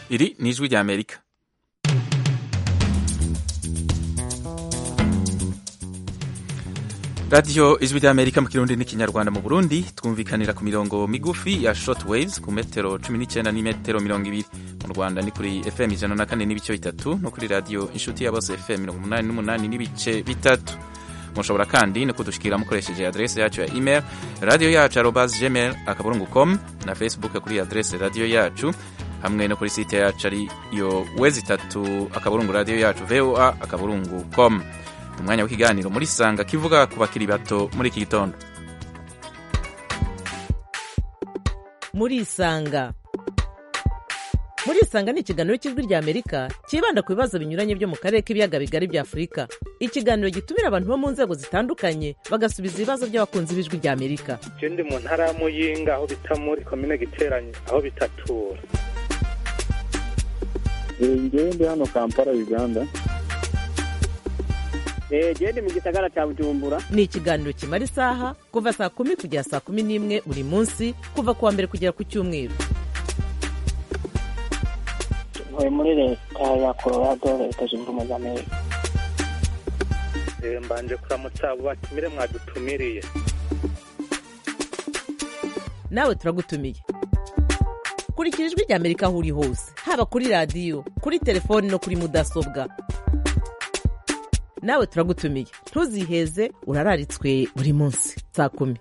iri ni ijwi rya amerika radiyo ijwi rya amerika mu kirundi n'ikinyarwanda mu burundi twumvikanira ku mirongo migufi ya short waves ku metero cumi n'icyenda n'imetero mirongo ibiri mu rwanda ni kuri fm ijana na kane n'ibice bitatu no kuri radiyo inshuti ya bose fm mirongo umunani n'umunani n'ibice bitatu mushobora kandi no kudushikira mukoresheje adrese yacu ya email radiyo yacu arobas gmail akaburungu com na facebook kuri adrese radiyo yacu hamwe no kuri site yacu ariyo wezi itatu akaburungu radiyo yacu voa akaburungu com umwanya w'ikiganiro muri sanga kivuga ku bakiri bato muri iki gitondo muri isanga muri isanga ni ikiganiro cy'ijwi rya amerika cyibanda ku bibazo binyuranye byo mu karere k'ibiyaga bigari bya afurika ikiganiro gitumira abantu bo mu nzego zitandukanye bagasubiza ibibazo by'abakunzi b'ijwi rya amerika je ndi mu ntara ya muyinga aho bita muri komine giteranye aho bitatura ngewe ndi hano kampala uganda genda mu gisagara cya bujumbura ni ikiganiro kimara isaha kuva saa kumi kugera saa kumi n'imwe buri munsi kuva ku wa mbere kugera ku cyumweru ntuye muri leta ya colorado leta zunze ubumwe za amerika Eh, mbanje kuramutsa abo batumire mwadutumiriye nawe turagutumiye kurikira ijwi rya amerika aho uri hose haba kuri radiyo kuri telefoni no kuri mudasobwa nawe turagutumiye ntuziheze urararitswe buri munsi saa kumi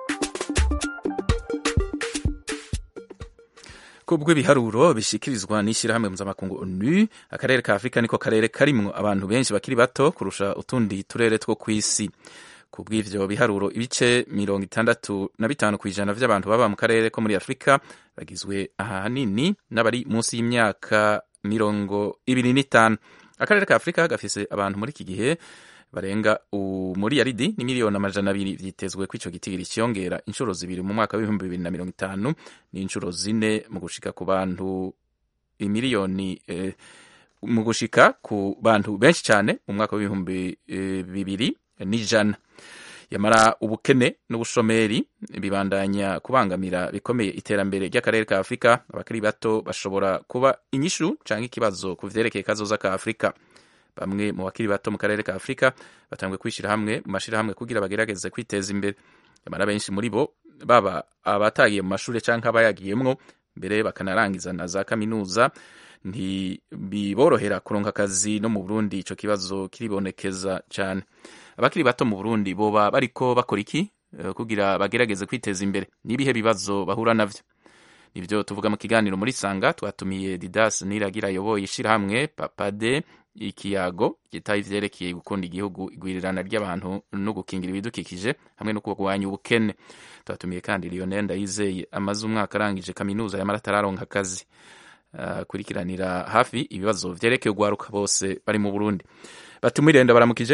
kubwo ibiharuro bishikirizwa n'ishyirahamwe mpuzamakungu onu akarere ka afurika niko karere karimwo abantu benshi bakiri bato kurusha utundi turere two ku isi ku bw'ivyo biharuro ibice mirongo itandatu na bitanu ku ijana vy'abantu baba mu karere ko muri afurika bagizwe ahanini n'abari munsi y'imyaka mirongo ibiri n'itanu akarere ka afurika gafise abantu muri iki gihe barenga muri yaridi ni miliyoni amajana abiri vyitezwe ko ico gitigiri ciyongera inshuro zibiri mu mwaka w'ibihumbi bibiri na mirongo itanu n'inshuro zine mu gushika ku bantu imiliyoni eh, mu gushika ku bantu benshi cyane mu mwaka w'ibihumbi eh, bibiri n'ijana yamara ubukene n'ubushomeri bibandanya kubangamira bikomeye iterambere ry'akarere ka afurika abakiri bato bashobora kuba inyishu canke ikibazo ku vyerekeye kazoza ka afurika bamwe mu bakiri bato mu karere ka afurika batanguye kwishyira hamwe mu mashyirahamwe kugira bagerageze kwiteza imbere nyamara benshi muri bo baba abatagiye mu mashuri cyangwa abayagiyemwo mbere bakanarangiza na za kaminuza ntibiborohera kuronka akazi no mu burundi ico kibazo kiribonekeza cyane abakiri bato mu burundi boba bariko bakora iki Eh, kugira bagerageze kwiteza imbere n'ibihe bibazo bahura navyo nibyo tuvuga mu kiganiro muri sanga twatumiye didas niragira ayoboye ishyirahamwe papade ikiyago gitaye ivyerekeye gukunda igihugu igwirirana ry'abantu no gukingira ibidukikije hamwe no kurwanya ubukene twatumiye kandi lionel ndayizeye amaze umwaka arangije kaminuza yamara atararonka akazi akurikiranira hafi ibibazo vyerekeye ugwaruka bose bari mu burundi batumire ndabaramukije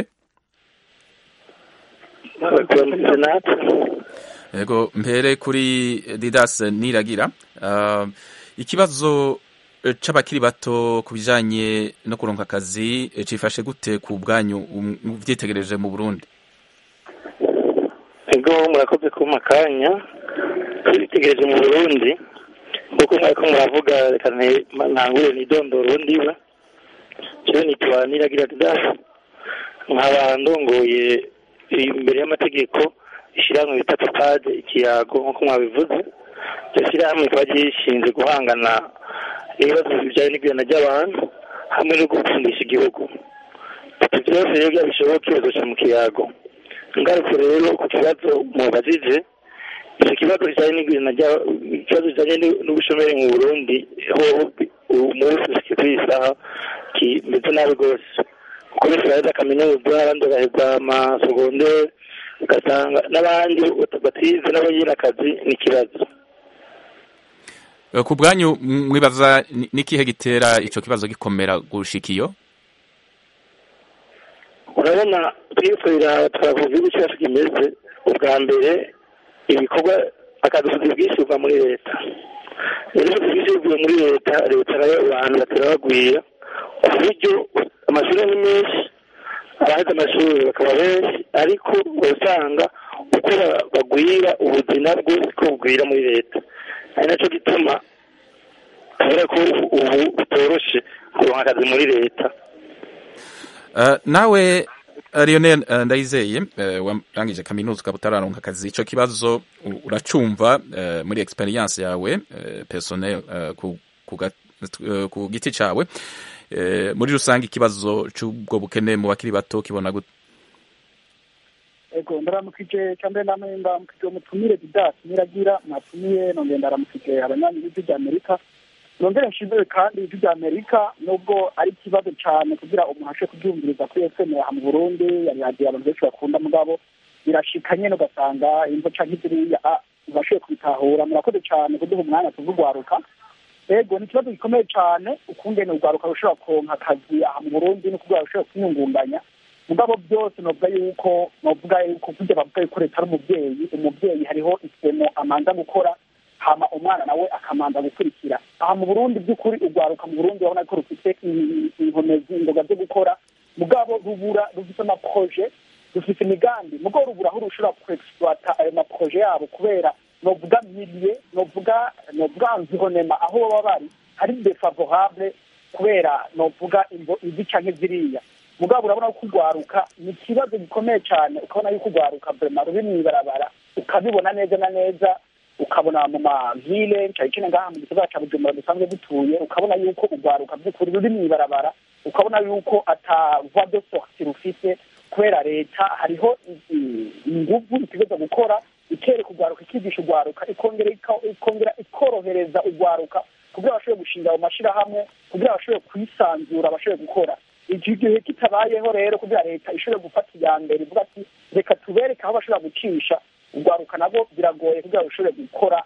turamutse natwe yego mpere kuri didas niragira uh, ikibazo eh, c'abakiri bato ku bijanye no kuronka akazi eh, cifashe gute ku bwanyu um, uvyitegereje mu burundi ego murakoze kumpa akanya twitegereje mu burundi kuko mwariko muravuga reka nte- ntangure nidondoro ndiwe jewe nitwa niragira didasi nkaba ndongoye imbere y'amategeko ishyirahamwe bita papade ikiyago nk'uko mwabivuze iryo shyirahamwe rikaba gishinzwe guhangana ibibazo bijyanye n'igurana ry'abantu hamwe no gukundisha igihugu ibyo byose rero byaba bishoboka bizoca mu kiyago ingaruka rero ku kibazo mubajije icyo kibazo kijyanye n'igurana ry'a- ikibazo kijyanye n'u- n'ubushomeri mu burundi ho umunsi ushyize kuri iyi saha kimeze nabi rwose kuko benshi baraheza kaminuza abandi bagaheza amasogonderi ugasanga n'abandi batize nabo nyine akazi ni ikibazo Eh, ku bwanyu m- mwibaza ni- nikihe gitera ico kibazo gikomera gushika iyo urabona twikorera twavuga igihugu cyacu kimeze ubwa mbere ibikorwa akadusuzi bwinshi buva muri leta rero ubusuzi bwinshi buvuye muri leta leta nayo abantu batera bagwira ku buryo amashuri ni menshi abaheze amashuri bakaba benshi ariko usanga uko ba- bagwira ubuzima bwo siko bugwira muri leta ari nacyo gituma kubera ko ubu bitoroshe kuronka akazi muri leta Uh, nawe uh, Lionel uh, Ndayizeye uh, warangije kaminuza ukaba utararonka akazi ico kibazo u- uracumva uh, muri experience yawe uh, personnel uh, ku, ku, ga- uh, ku giti cawe uh, muri rusange ikibazo c'ubwo bukene mu bakiri bato kibona gute ego ndaramukije cyangwa namwe ndaramukije umutumire didasi niragira mwatumiye nongeye ndaramukije abanyanyi b'ijwi rya amerika nongere nshimire kandi ijwi rya amerika nubwo ari ikibazo cyane kugira umuntu ashe kubyumviriza kuri fm aha mu burundi yari radiyo abantu benshi bakunda mugabo birashika nyene ugasanga imvo canke ziriya ah, ntibashoboye kubitahura murakoze cyane kuduha umwanya tuvugwaruka ego ni ikibazo gikomeye cyane ukungene urwaruka rushobora kuronka akazi aha mu burundi no kugira rushobora kwiyungunganya mugabo byose novuga yuko novuga yuko kurya bavuga yuko leta ari umubyeyi umubyeyi hariho isemo amanza gukora hama umwana nawe akamanza gukurikira aha mu burundi by'ukuri urwaruka mu burundi urabona ko rufite i- inkomezi ingoga zo gukora mugabo rubura rufite amaproje rufite imigambi mugabo rubura aho rushobora kuexploita ayo maproje yabo kubera novuga milie novuga novuga environnement aho baba bari hari defavorable kubera novuga imvo izi canke ziriya mugabo urabona ko urwaruka ni ikibazo gikomeye cyane ukabona yuko urwaruka vrema ruri mw'ibarabara ukabibona neza na neza ukabona mu mavile cyane cyane ngaha mu gisagara ca bujumbura dusanzwe dutuye ukabona yuko urwaruka by'ukuri ruri mw'ibarabara ukabona yuko ata voie de sortie rufite kubera leta hariho i- i- inguvu itegeza gukora ikereka urwaruka ikigisha urwaruka ikongera ika- ikongera ikorohereza urwaruka kugira bashobore gushinga ayo mashirahamwe kugira bashobore kwisanzura bashobore gukora iki gihe kitabayeho rero kugira leta ishobore gufata iya mbere ivuga ati reka tubereke aho bashobora gucisha urwaruka nabwo biragoye kugira ngo rushobore gukora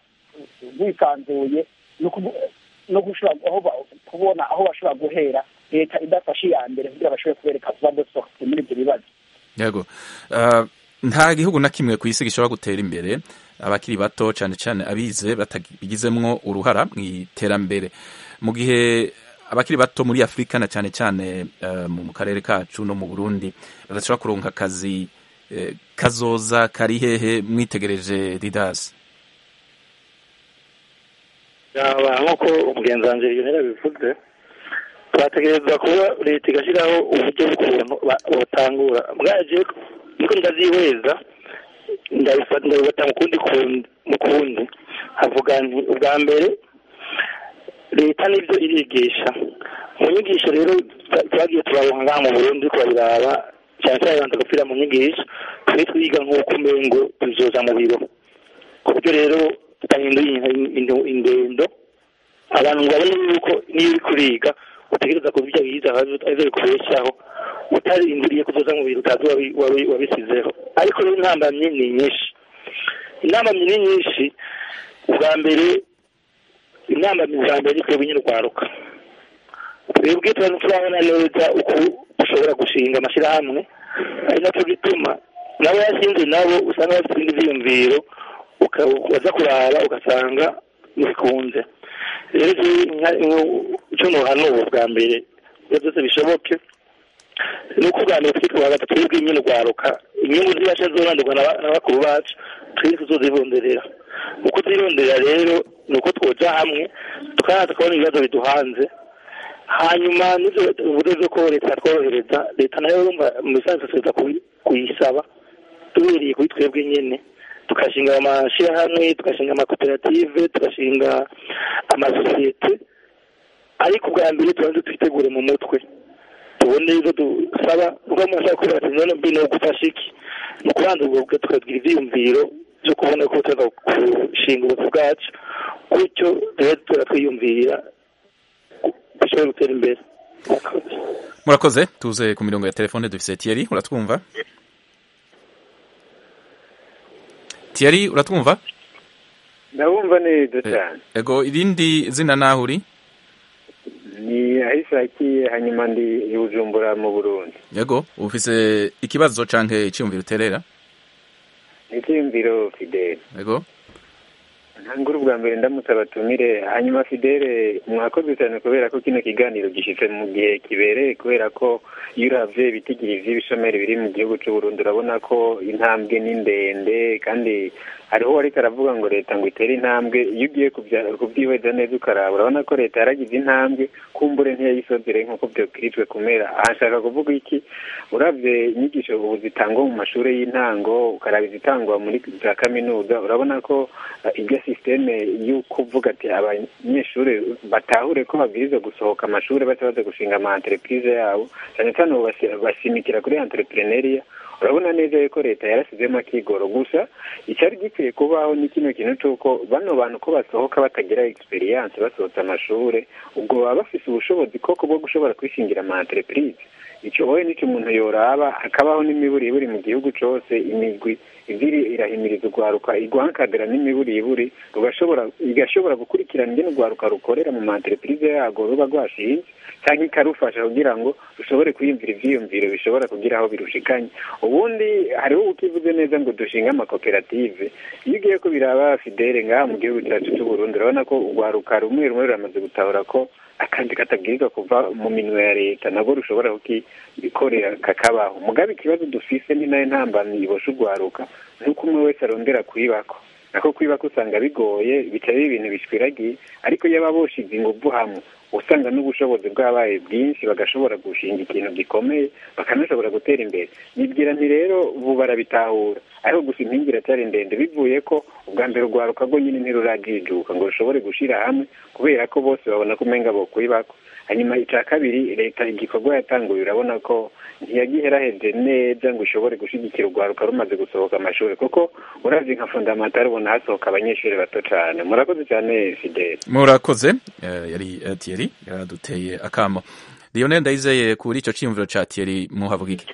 rwisanzuye no kubu- no gushobora aho ba- kubona aho bashobora guhera leta idafashe iya mbere kugira bashobore kubereka vuba de sorti muri ibyo bibazo yego uh, nta gihugu na kimwe ku isi gishobora gutera imbere abakiri bato cyane cyane abize batabigizemwo uruhara mu iterambere mu gihe abakiri bato muri afurika na cyane cyane uh, mu karere kacu no mu burundi badashobora kuronka akazi eh, kazoza kari hehe mwitegereje didasi yaba nk'uko umugenzi wanjye yonera bivuze twategereza kuba leta igashyiraho uburyo bw'ukuntu ba- botangura bwaje niko ndabyihweza ndabifata ndabifata mu kundi kundi mu kundi havuga nti ubwa mbere leta nibyo irigisha mu nyigisho rero twa- twagiye turabonka ngaha mu burundi kurabiraba cyane cyane banza gupfira mu nyigisho twe twiga nk'uko umengo tuzoza mu biro ku buryo rero tutahinduye in- ingendo abantu ngo babone yuko niyo uri kuriga utegereza kuba ibyo wize arizo bikubeshaho utarindiriye kuzoza mu bintu utazi wabi- wabi- wabisizeho ariko rero intambamyi ni nyinshi intambamyi ni nyinshi ubwa mbere intambamyi za mbere ni twebwe nyine urwaruka twebwe tuba turabona neza uko dushobora gushinga amashyirahamwe ari nacyo gituma nabo yashinze nabo usanga bafite ibindi byiyumviro uka- waza kuraba ugasanga ntibikunze rero icyo nuhanura bwa mbere iyo byose bishoboke ni uko ubwa mbere turi kubaga twebwe nyine urwaruka inyungu zibasha zobanurwa na- na bakuru bacu twese tuzozironderera uko tuzironderera rero ni uko twoja hamwe tukaza tukabona ibibazo biduhanze hanyuma n'ibyo uburyo bwo ko leta yatworohereza leta nayo urumva mu bisanzwe tuza kubi- kuyisaba duhereye kuri twebwe nyine tugashinga amashyirahamwe tugashinga amakoperative tugashinga amasosiyete ariko ubwa mbere tubanze twitegure mu mutwe tubone ibyo dusaba ubwo umuntu ashaka kuvuga ati none mbi ni ugufasha iki ni ukubanza ubwo tukagira ibyiyumviro byo kubona ko tuza gushinga ubuzima bwacu gutyo rero tuba twiyumvira dushobore gutera imbere Murakoze. murakoze tuze ku mirongo ya telefone dufise Thierry uratwumva Thierry uratwumva ndabumva neza cyane ego irindi zina naho uri ni ahishakiye hanyuma ndi i bujumbura mu burundi yego ufise ikibazo canke iciyumviro uterera ni icyiyumviro fideli yego ntangure ubwa mbere ndamutse abatumire hanyuma fidele mwakoze cyane kubera ko kino kiganiro gishyitse mu gihe kibereye kubera ko iyo uravye ibitigiri vy'ibishomeri biri mu gihugu c'u Burundi urabona ko intambwe ni ndende kandi hariho wariko aravuga ngo leta ngo itere intambwe iyo ugiye kubya- kuvyihweza neza ukaraba urabona ko leta yaragize intambwe kumbure ntiyayisozere nk'uko vyobwirijwe kumera aha nshaka kuvuga iki uravye inyigisho ubu zitangwa mu mashuri y'intango ukaraba izitangwa muri za kaminuza urabona ko eh, irya sisiteme yo kuvuga ati abanyeshuri batahure ko babwirizwa gusohoka amashuri baca baza gushinga ama entreprise yabo cyane cyane ubu basi- basimikira kuri entrepreneuria urabona neza yuko leta yarasizemo akigoro gusa icyari gikwiye kubaho ni kino kintu c'uko bano bantu ko basohoka batagira experience basohotse amashure ubwo baba bafise ubushobozi koko bwo gushobora kwishingira ama entreprise ico wowe nico umuntu yoraba hakabaho n'imiburiburi mu gihugu cose imigwi iviri irahimiriza urwaruka igwankadira n'imiburiburi rugashobora igashobora gukurikirana ingene urwaruka rukorera mu ma entreprise yago ruba rwashinze canke ikarufasha kugira ngo rushobore kwiyumvira ivyiyumviro bishobora kugira aho birushikanye ubundi hariho ukivuze neza ngo dushinge amakoperative iyo ugiye ko biraba fidele ngaha mu gihugu cyacu c'u Burundi urabona ko urwaruka rumwe rumwe ruramaze gutahura ko akandi katabwirizwa kuva mu minwe ya leta nabwo rushobora kukikorera kakabaho mugabe ikibazo dufise ni nayo ntambamyi ibosha urwaruka nuko umwe wese arondera kwibako nako kwibako usanga bigoye bica biba ibintu bishwiragiye ariko iyo baba boshize inguvu hamwe usanga n'ubushobozi bwabaye bwinshi bagashobora gushinga ikintu gikomeye bakanashobora gutera imbere nibwira nti rero ubu barabitahura ariko gusa impingi iracyari ndende bivuye ko ubwa mbere urwaruka rwo nyine ntirurajijuka ngo rushobore gushira hamwe kubera ko bose babona ko umenga bokwibako hanyuma icya kabiri leta igikorwa yatanguye urabona ko ntiyagiheraheje neza ngo ishobore gushyigikira urwaruka rumaze gusohoka amashuri kuko uravye nka fondamentale ubona hasohoka abanyeshuri bato cane murakoze cyane fidele murakoze eh, yari eh, Thierry yaraduteye akamo Lionel Ndayizeye kuri ico ciyumviro ca Thierry muhavuga iki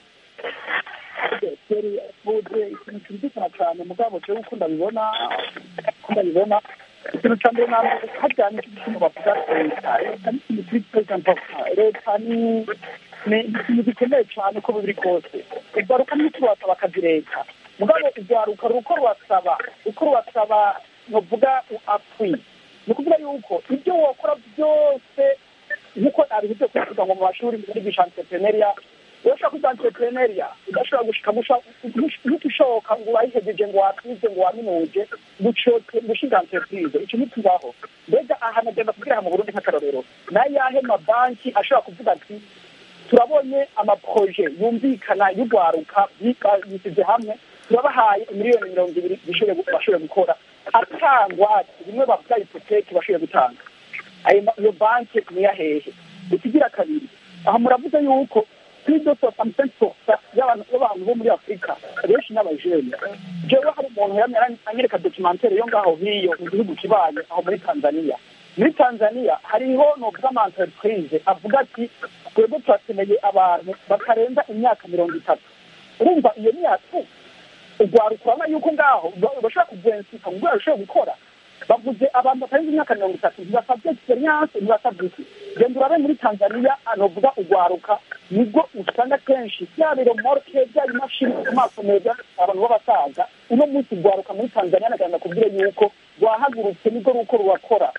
keri yavuze ikintu cyumvikana cyane mugabo jewe uko ndabibona uko ndabibona ikintu cya mbere na mbere hajyanye n'ikintu bavuga leta leta ni ikintu kiri president leta ni ni ikintu gikomeye cyane uko biri kose urwaruka n'uko rurasaba akazi leta mugabo urwaruka ruko rurasaba uko rurasaba ntuvuga apwi ni ukuvuga yuko ibyo wakora byose nk'uko abivuze kuvuga ngo mu mashuri muri bisha entrepreneuria urashobora kuza entrepreneuria udashobora gushika ntutushoboka ngo wayihejeje ngo watwize ngo waminuje gushinga entreprise ico ntitubaho mbega aha nagenda kubwira mu burundi nk'akarorero nayahe mabanki ashobora kuvuga ati turabonye amaproje yumvikana y'urwaruka yisize hamwe turabahaye miliyoni mirongo ibiri bashoboye gukora atangwa bimwe bavuga ipoteki bashoboye gutanga ayo iyo banki niya hehe ikigira kabiri aha muravuze yuko kuri do soixante poursa y'abantu bo muri afurika benshi n'abajene jewe hari umuntu yamye anyereka documentaire yo ngaho hiyo mu gihugu kibanyi aho muri tanzania muri tanzania hariho novuga ama entreprise avuga ati twebwe turakeneye abantu batarenza imyaka mirongo itatu urumva iyo myaka urwaruka urabona yuko ngaho bashobora kugwensika ngo bashobora gukora bavuze abantu batarenze imyaka mirongo itatu ntibasabye experience ntibasabye iki genda urabe muri tanzania novuga urwaruka nibwo usanga kenshi bya biromorke bya imashini ku maso meza abantu b'abasaza uno munsi urwaruka muri tanzania nagenda kubwire yuko rwahagurutse nibwo ruko rurakora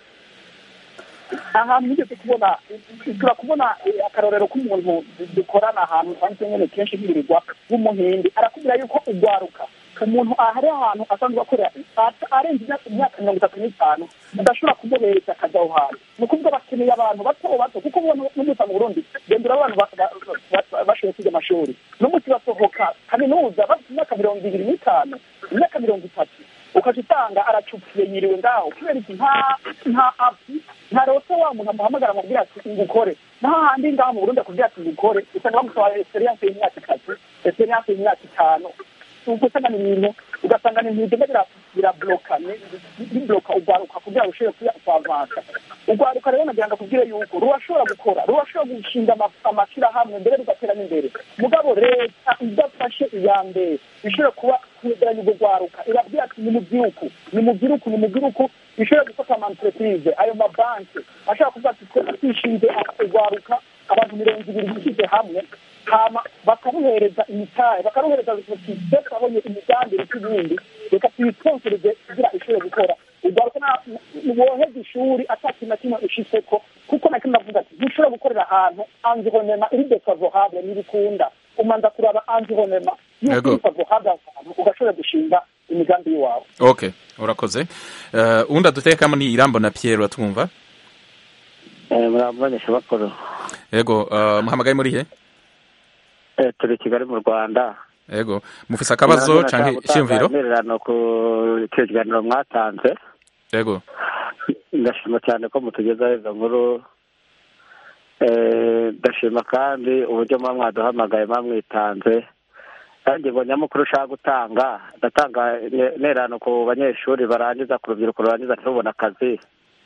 ahantu nigeze kubona turakubona akarorero k'umuntu dukorana ahantu usanzwe nyine kenshi hirirwa w'umuhindi arakubwira yuko urwaruka umuntu ahari ahantu asanzwe akorera arenze imyaka mirongo itatu n'itanu udashobora kumuhereza akazi aho hantu ni ukuvuga bakeneye abantu bato bato kuko ubona n'umusa mu burundi gendera abantu bashoboye kwiga amashuri n'umunsi basohoka kaminuza bafite imyaka mirongo ibiri n'itanu imyaka mirongo itatu ukaca usanga aracupiye yiriwe ngaho kubera iki nta nta api nta rose wa muntu amuhamagara amubwira ati ngukore naho handi ngaho mu burundi akubwira ati ngukore usanga bamusaba experience y'imyaka itatu experience y'imyaka itanu ugasanga ni ibintu ugasanga ni ibintu bigenda birabloka bibloka urwaruka kugira ngo ushobore kuavansa urwaruka rero nagira ngo akubwire yuko rurashobora gukora rurashobora gushinga amashyirahamwe mbere rugatera n'imbere mugabo leta idafashe iya mbere ishobora kuba kwegeranya urwo rwaruka irabwira ati ni mubyiruku ni mubyiruku ni mubyiruku ishobora gufata ama entreprise ayo mabanki ashobora kuvuga ati twe twishinze urwaruka abantu mirongo ibiri bishyize hamwe hama bakaruhereza imitahe bakaruhereza twabonye imigambi n'ibindi reka tuyisponsoreze kugira ishobore gukora ugaruka woheza ishuri ataki na kimwe ushitseko kuko na kimwe avuga ati ntushobora gukorera ahantu environnement iri defavorable ntibikunda umanza kuraba environnement Yego. yuko iri favorable ahantu ugashobora gushinga imigambi y'iwawe okay urakoze uh, uwundi adutekamo ni irambo na pierre uratwumva murabamenyesha bakuru yego uh, muhamagaye muri he Eh, turi i kigali mu rwanda yego mufise akabazo canke iciyumviro intererano ku icyo kiganiro mwatanze yego ndashima cyane ko mutugezaho izo nkuru Eh, ndashima kandi uburyo muba mwaduhamagaye muba mwitanze kandi ngo nyamukuru ushaka gutanga ndatanga ne- intererano ku banyeshuri barangiza ku rubyiruko rurangiza ntibubone akazi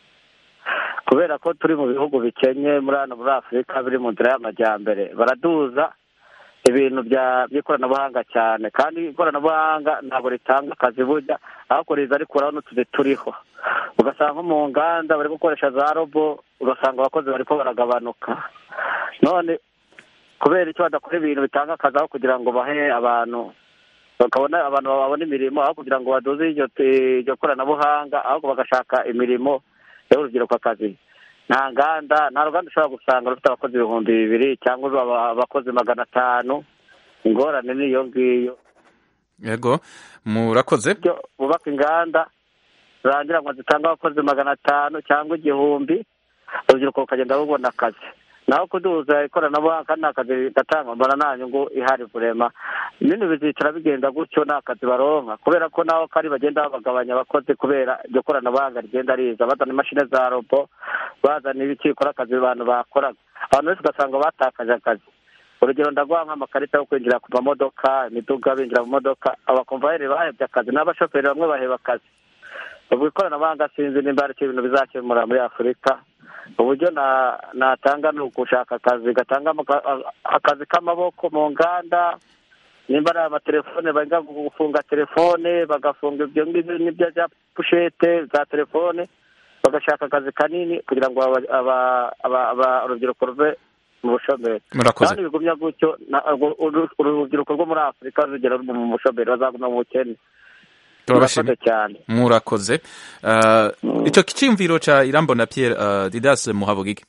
kubera ko turi mu bihugu bikenye muri hano muri afurika biri mu nzira y'amajyambere baraduza ibintu bya by'ikoranabuhanga cyane kandi ikoranabuhanga ntabwo ritanga akazi burya ahubwo riza rikuraho n'utuzi turiho ugasanga nko mu nganda bari gukoresha za robo ugasanga abakozi bariko baragabanuka none kubera icyo badakora ibintu bitanga akazi aho kugira ngo bahe abantu bakabona abantu babona imirimo aho kugira ngo baduze iryo iryo koranabuhanga ahubwo bagashaka imirimo y'urubyiruko akazi nta nganda nta ruganda ushobora gusanga rufite abakozi ibihumbi bibiri cyangwa aba- abakozi magana atanu ingorane ni iyo ngiyo yego murakoze byo bubaka inganda zirangira ngo zitange abakozi magana atanu cyangwa igihumbi urubyiruko rukagenda rubona akazi naho kuduza ikoranabuhanga kandi nta kazi gatanga mbona nta nyungu ihari kurema ibindi bizicara bigenda gutyo nta kazi baronka kubera ko naho kari bagenda babagabanya abakozi kubera iryo koranabuhanga rigenda riza bazana imashini za robo bazana ibiki bikora akazi abantu bakoraga abantu benshi ugasanga batakaje akazi urugero ndaguha nk'amakarita yo kwinjira ku mamodoka imiduga binjira mu modoka abakomvayeri bahebye akazi n'abashoferi bamwe baheba akazi ubwo ikoranabuhanga sinzi nimba hari icyo ibintu bizakemura muri afurika uburyo na- natanga ni ugushaka akazi gatanga amaka- a- akazi k'amaboko mu nganda nimba ari amatelefone bajya gufunga telefone bagafunga ibyo ngibyo n'ibyo bya pushete za telefone bagashaka akazi kanini kugira ngo aba- aba- aba- aba- urubyiruko ruve mu bushomeri murakoze kandi bigumya gutyo na- urwo- uru- urubyiruko rwo muri afurika rugera ruba mu bushomeri bazaguma mu bukene turabashimiye Murakoze cyane murakoze uh, ico kiciyumviro ca irambo na pierre uh, didas muhabugike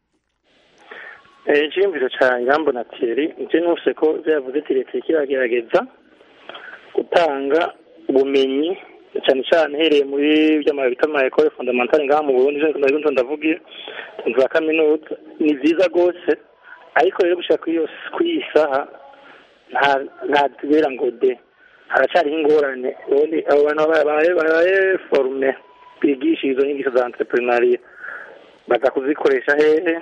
Eh, icyiyumviro cya Irambo na Thierry njye nuse ko byavuze ati leta iriko iragerageza gutanga ubumenyi cyane cyane hereye muri by'ama bita ama école fondamentale ngaha mu Burundi je ndabyo ndavugiye za kaminuza ni byiza rwose ariko rero gushaka kuri iyo kuri iyi saha nta nta tubera ngo de haracyariho ingorane ubundi abo bantu babaye babaye forume bigisha izo nyigisho za entrepreneuria baza kuzikoresha hehe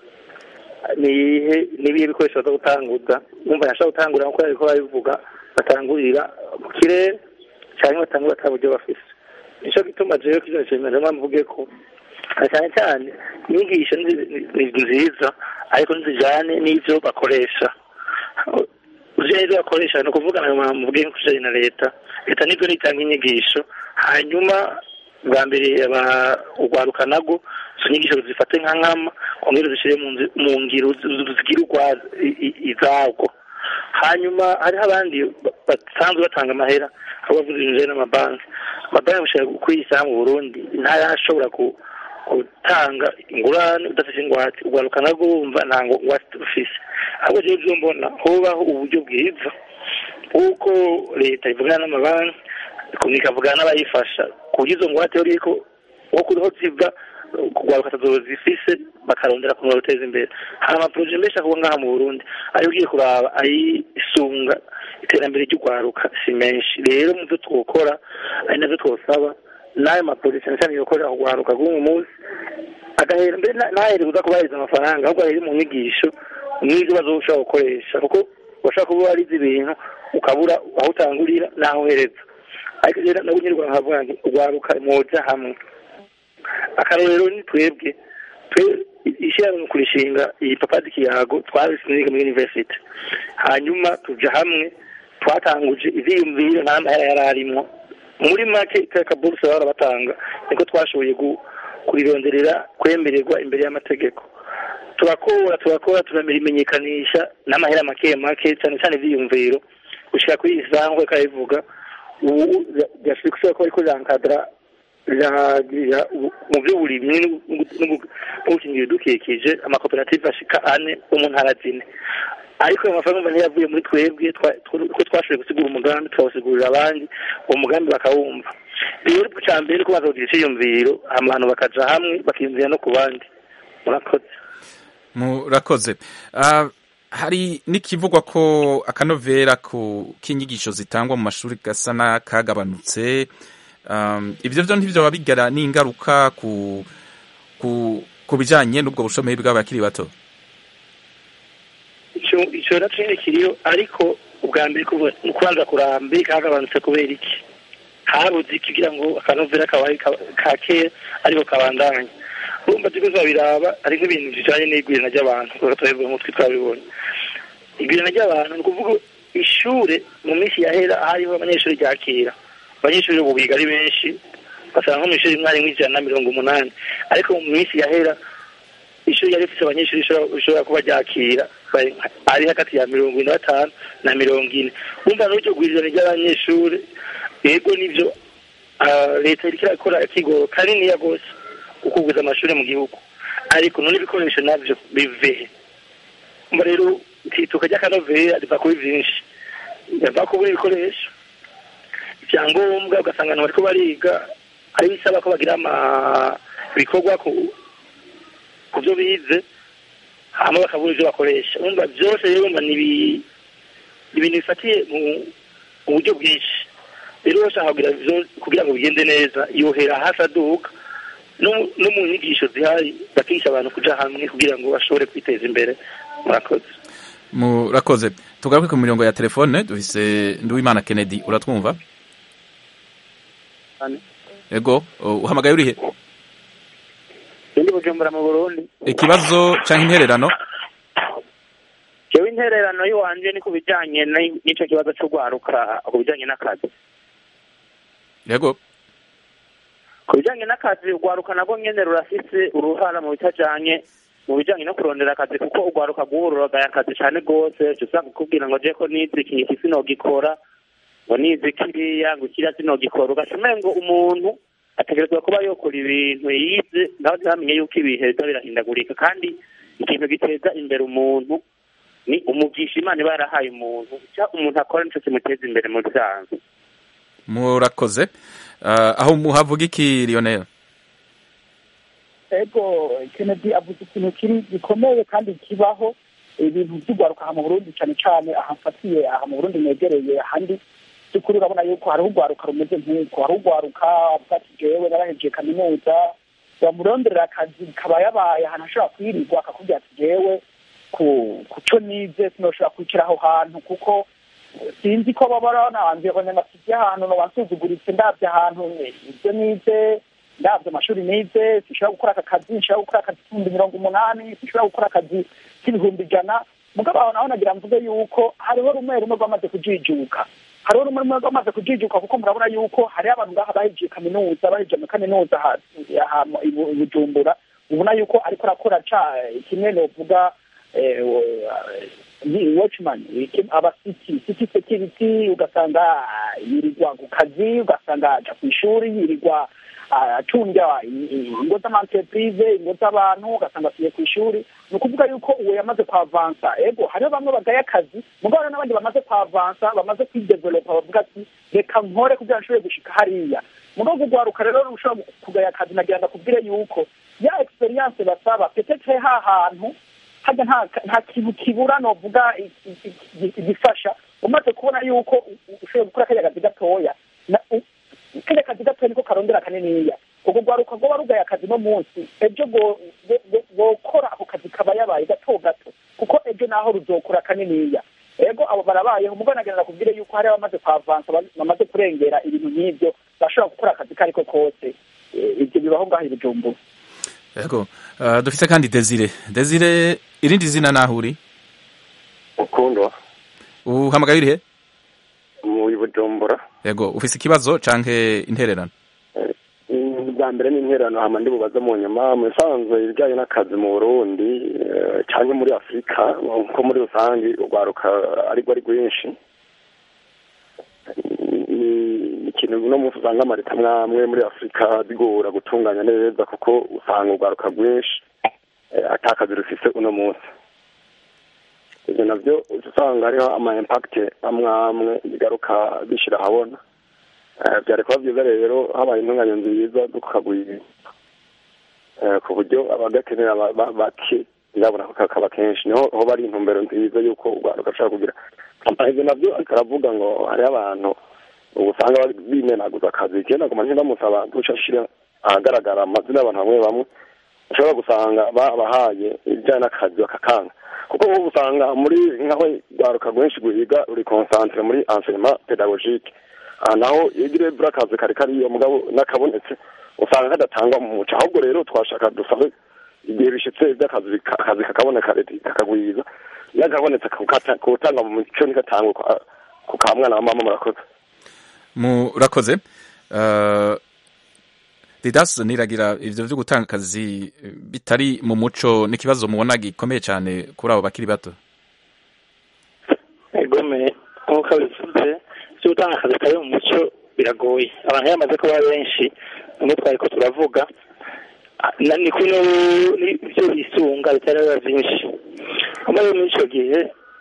nihe nibihe bikoresho baza gutanguza numva yashaka gutangurira nkuko yariko babivuga batangurira mu kirere cyangwa batangura ata buryo bafise nico gituma jewe kino kintu ndamwa mvuge ko na cyane cyane inyigisho ni- ni ni nziza ariko ntizijane n'ivyo bakoresha uje n'ivyo bakoresha ni ukuvuga na mvuge nk'ukujanye na leta leta nibyo nitanga inyigisho hanyuma bwa mbere aba- urwaruka nago izo nyigisho zifate nka nkama kongera zishyire mu nzi- mu ngiro zi- zigire urwazo i- i- izabwo hanyuma hariho abandi ba- basanzwe batanga amahera aho bavuze ibintu bijanye n'amabanki amabanki gushaka kwisaha mu burundi ntayashobora ku- gutanga ingurane udafite ingwate urwaruka narwo wumva nta ngwate rufise ahubwo jewe ivyo mbona hobaho uburyo bwiza bw'uko leta ivugana n'amabanki ikavugana n'abayifasha ku buryo izo ngwate riko nko kuriho ziva kugwaruka atazoba zifise bakarondera kumenya guteza imbere hari amaporoje menshi akorwa ngaha mu burundi ayo ugiye kuraba ayisunga iterambere ry'urwaruka si menshi rero mu byo twokora ari navyo twosaba n'ayo maporoje cyane cyane yokorera urwaruka rw'uyu munsi agahera mbere na- ntahere kuza kubahiriza amafaranga ahubwo ahere mu nyigisho n'ibyo bazoshobora gukoresha kuko urashobora kuba warize ibintu ukabura aho utangurira n'aho uhereza ariko rero nabo nyirwa nkavuga nti urwaruka mwoja hamwe akarorero ni twebwe twe ishyirahamwe mu kurishinga iyi papadi kiyago twabisiniga muri university hanyuma tuja hamwe twatanguje ivyiyumviro nta mahera yari arimwo muri make kakaburusa bahora batanga niko twashoboye gu- kurironderera kwemererwa imbere y'amategeko turakora turakora turamenyekanisha n'amahera make make cyane cyane ivyiyumviro gushika kuri iyi saha nk'uko kabivuga ubu byashobora kuba ko ariko jankadra biragirira ubu- mu by'uburimyi no- no- no no gukingira ibidukikije amakoperative ashika ane yo mu ntara zine ariko ayo mafaranga urumva ntiyavuye muri twebwe twa- tw- ko twashoboye gusigura umugambi tukawusigurira abandi uwo mugambi bakawumva rero icya mbere ko bazagira icyiyumviro abantu bakaja hamwe bakiyumvira no ku bandi murakoze murakoze Ah, hari n'ikivugwa ko akanovera ku k'inyigisho zitangwa mu mashuri gasa n'akagabanutse Um, ibyo byo ntibyo bigira n'ingaruka ku ku ku bijyanye n'ubwo bushomeri bw'abakiri bato icyo icyo nacyo nyine kiriyo ariko ubwa mbere kuva- ni ukubanza kurambe kagabanutse kubera iki habuze iki kugira ngo akanovera kabaye ka- ka kera ariko kabandanye urumva turiko turabiraba ari nk'ibintu bijanye n'igwirana ry'abantu kuko turabivuga mu mutwe twabibonye igwirana ry'abantu ni ukuvuga ishure mu minsi yahera hariho abanyeshuri ryakira abanyeshuri ubu biga ari benshi basanga nko mu ishuri rimwe harimwo ijana na mirongo umunani ariko mu minsi yahera ishuri yari rifite abanyeshuri rishobora- rishobora kuba ryakira bari- ari hagati ya mirongo ine na batanu na mirongo ine wumva n'iryo gwirirana ry'abanyeshuri yego nivyo ah, leta iriko irakora ikigoro kaniniya rwose ukugwiza amashuri mu gihugu ariko none ibikoresho navyo bivehe umva rero itituka ry'akanovera riva kuri vyinshi riva kubura ibikoresho ivyangombwa ugasanga abantu bariko bariga ari bisaba ko bagira ama ibikorwa ku ku byo bize hama bakabura ibyo bakoresha urumva byose rero urumva ni ibi- ni ibintu bifatiye mu mu buryo bwinshi rero bashaka kugira byo- kugira ngo bigende neza yohera hasi aduka no no mu nyigisho zihari bakigisha abantu kuja hamwe kugira ngo bashobore kwiteza imbere murakoze murakoze tugaruke ku mirongo ya telefone dufise nduwimana kennedy uratwumva ego uh, uhamagaye urihe ndi bujumbura mu burundi ikibazo canke intererano jewe intererano y'iwanje ni ku bijanye ni- n'ico kibazo co gwaruka ku bijanye n'akazi yego ku bijanye n'akazi urwaruka nabwo nyene rurafise uruhara mu bitajanye mu bijanye no kurondera akazi kuko urwaruka rwururagaye akazi cane rwose uca usanga ukubwira ngo je ko nize iki iki sinogikora ngo nize kiriya ngo kiriya sinogikora ugaca umengo umuntu ategerezwa kuba yokora ibintu yize nawe ntamenye yuko ibihe biza birahindagurika kandi ikintu giteza imbere umuntu ni umugisha imana iba yarahaye umuntu icyo umuntu akora nico kimuteza imbere mu bisanzwe murakoze uh, aho muhavuga iki lionel ego kennedy avuze ikintu kiri gikomeye kandi kibaho ibintu by'urwaruka aha mu burundi cyane cyane ahafatiye aha mu burundi negereye ahandi by'ukuri urabona yuko hariho urwaruka rumeze nk'uko hariho urwaruka avuga ati jewe narahejeje kaminuza bamuronderera akazi kaba yabaye ahantu ashobora kwirirwa akakubwira ati jewe ku ku cyo nize sinoshobora kwicara aho hantu kuko sinzi ko baba barananze abanyamasizi ahantu nobansuzuguritse ndabye ahantu ibyo nize ndabye amashuri nize sinshobora gukora aka kazi nshobora gukora akazi k'ibihumbi mirongo umunani sinshobora gukora akazi k'ibihumbi ijana mugabo aho naho nagira mvuge yuko hariho rumwe rumwe rwamaze kujijuka hariho rumwe rumwe rwamaze kujijuka kuko murabona yuko hariho abantu ngaha bahejeje kaminuza bahejeje muri kaminuza aha aha mu- i Bu- i bujumbura ubona yuko ariko arakora ca kimwe novuga eh, ni watchman iki- aba city city security ugasanga ah, yirirwa ku kazi ugasanga aja ku ishuri yirirwa ah, acunga i- i- ingo z'amantreprise ingo z'abantu ugasanga asuye ku ishuri ni ukuvuga yuko uwo yamaze kwavansa ego hariho bamwe bagaye akazi mugabo hariho n'abandi bamaze kwavansa bamaze kwidevelopa bavuga ati reka nkore kugira ngo nshobore gushika hariya mugabo kugwaruka rero ushobora kugaya akazi nagira ndakubwire yuko ya experience basaba petetre ha hantu hajya nta nta kintu kibura novuga i- i- i- igifasha umaze kubona yuko u- u- ushoboye gukora kariya kazi gatoya na- u- kariya kazi gatoya niko karondera kaniniya ubwo rwaruka rwoba rugaye akazi no munsi ejo go- go- go- gokora ako kazi kaba yabaye gato gato kuko ejo naho ruzokora kaniniya ego abo barabayeho mugabo nagira nakubwire yuko hari abamaze kwavansa ba- bamaze kurengera ibintu nk'ibyo bashobora gukora akazi kariko kose Eh, ibyo bibaho ngaho i bujumbura yego uh, dufise kandi desire desire irindi zina naho uri ukundwa uhamagaye urihe mu bujumbura yego ufise ikibazo canke intererano bwa mbere ni intererano hama ndi bubaze mu nyuma mu bisanzwe ibijyanye n'akazi mu burundi eh, canke muri afurika nko muri rusange urwaruka arirwo ari rwinshi ni ikintu uno munsi usanga amareta mwamwe muri afurika bigora gutunganya neza kuko usanga urwaruka rwinshi atakazi rufise uno munsi ibyo nabyo usanga hariho ama impact amwe amwe bigaruka bishyira ahabona byari kuba byiza rero habaye intunganya nziza dukagwira ku buryo abagakenera bake ndabona ko kakaba kenshi niho ho bari intumbero nziza y'uko urwaruka rushobora kugira ibyo nabyo aravuga ngo hariho abantu usanga bimenaguza akazi icyenda ku manini bamusaba guca ashyira ahagaragara amazina y'abantu bamwe bamwe ushobora gusanga babahaye ibijyanye n'akazi bakakanga kuko nk'ubu usanga muri nkaho rwaruka rwinshi rwiga ruri konsantere muri enseignement pedagogique aha naho iyo ugiriye buri akazi kari kariyo mugabo n'akabonetse usanga kadatangwa mu muco ahubwo rero twashaka dusabe igihe bishyitse iby'akazi akazi kakaboneka leta kakagwiza iyo akabonetse kutanga mu muco ntigatangwe ku ka mwana wa mama murakoze murakoze didas niragira ivyo vyo gutanga akazi bitari mu muco n'ikibazo mubona gikomeye cyane kuri abo bakiri bato egome nk'uko bivuze vyo gutanga akazi kari mu muco biragoye abantu iyo bamaze kuba benshi nimwe twari ko turavuga ni kuno n'ivyo bisunga bitari biba vyinshi muri muri ico gihe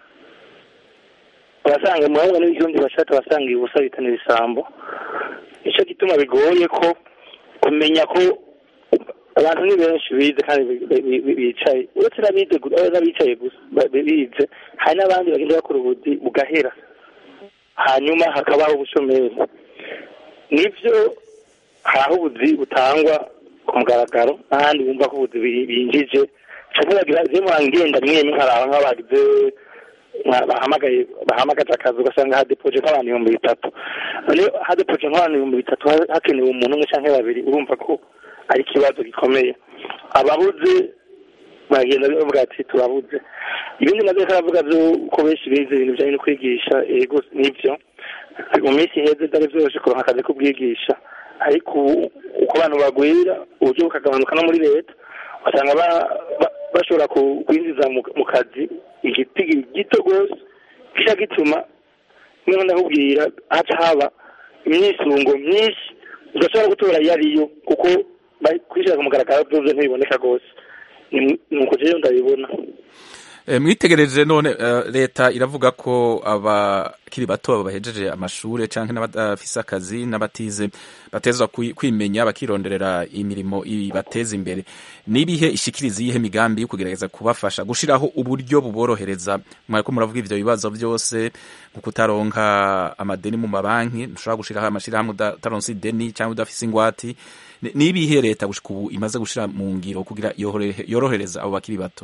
abasanga muhamwe n'ibihundi bashaka abasanga ubusa bitana ibisambo nico gituma bigoye ko kumenya ko abantu ni benshi bize kandi bicaye uretse n'abicaye gusa bize hari n'abandi bagenda bakora ubuzi bugahera hanyuma hakabaho ubushomeri nibyo hari aho ubuzi butangwa ku mugaragaro n'ahandi bumva ko ubuzi binjije cyangwa bagira zimwe ngenda rimwe rimwe hari aho bagize bahamagaye bahamagaje akazi ugasanga hadepoje nk'abantu ibihumbi bitatu rero hadepoje nk'abantu ibihumbi bitatu hakenewe umuntu umwe cyangwa babiri urumva ko ari ikibazo gikomeye ababuze bagenda bavuga ati turabuze ibindi nabyo karavuga byo ko benshi bize ibintu bijyanye no kwigisha yego nibyo mu minsi iheze byari byoroshye kuronka akazi ko kubwigisha ariko uko abantu bagwira uburyo bukagabanuka no muri leta usanga bashobora kwinjiza mu kazi igiti gito rwose kijya gituma niba ndakubwira haca haba imyisungo myinshi udashobora gutora iyo ariyo kuko kwishyira ku mugaragaro byose ntibiboneka rwose ni uko rero ndabibona mwitegereje none leta iravuga ko abakiri bato bahejeje amashuri cyangwa n'abadafise akazi n'abatize batezwa kwimenya bakironderera imirimo ibateza imbere n'ibihe ishikiriza iyihe migambi yo kugerageza kubafasha gushyiraho uburyo buborohereza mwariko muravuga ibyo bibazo byose nko kutaronka amadeni mu mabanki ntushobora gushyiraho amashyirahamwe utaronse ideni cyangwa udafise ingwati n'ibihe leta gushika ubu imaze gushyira mu ngiro kugira yorohereza abo bakiri bato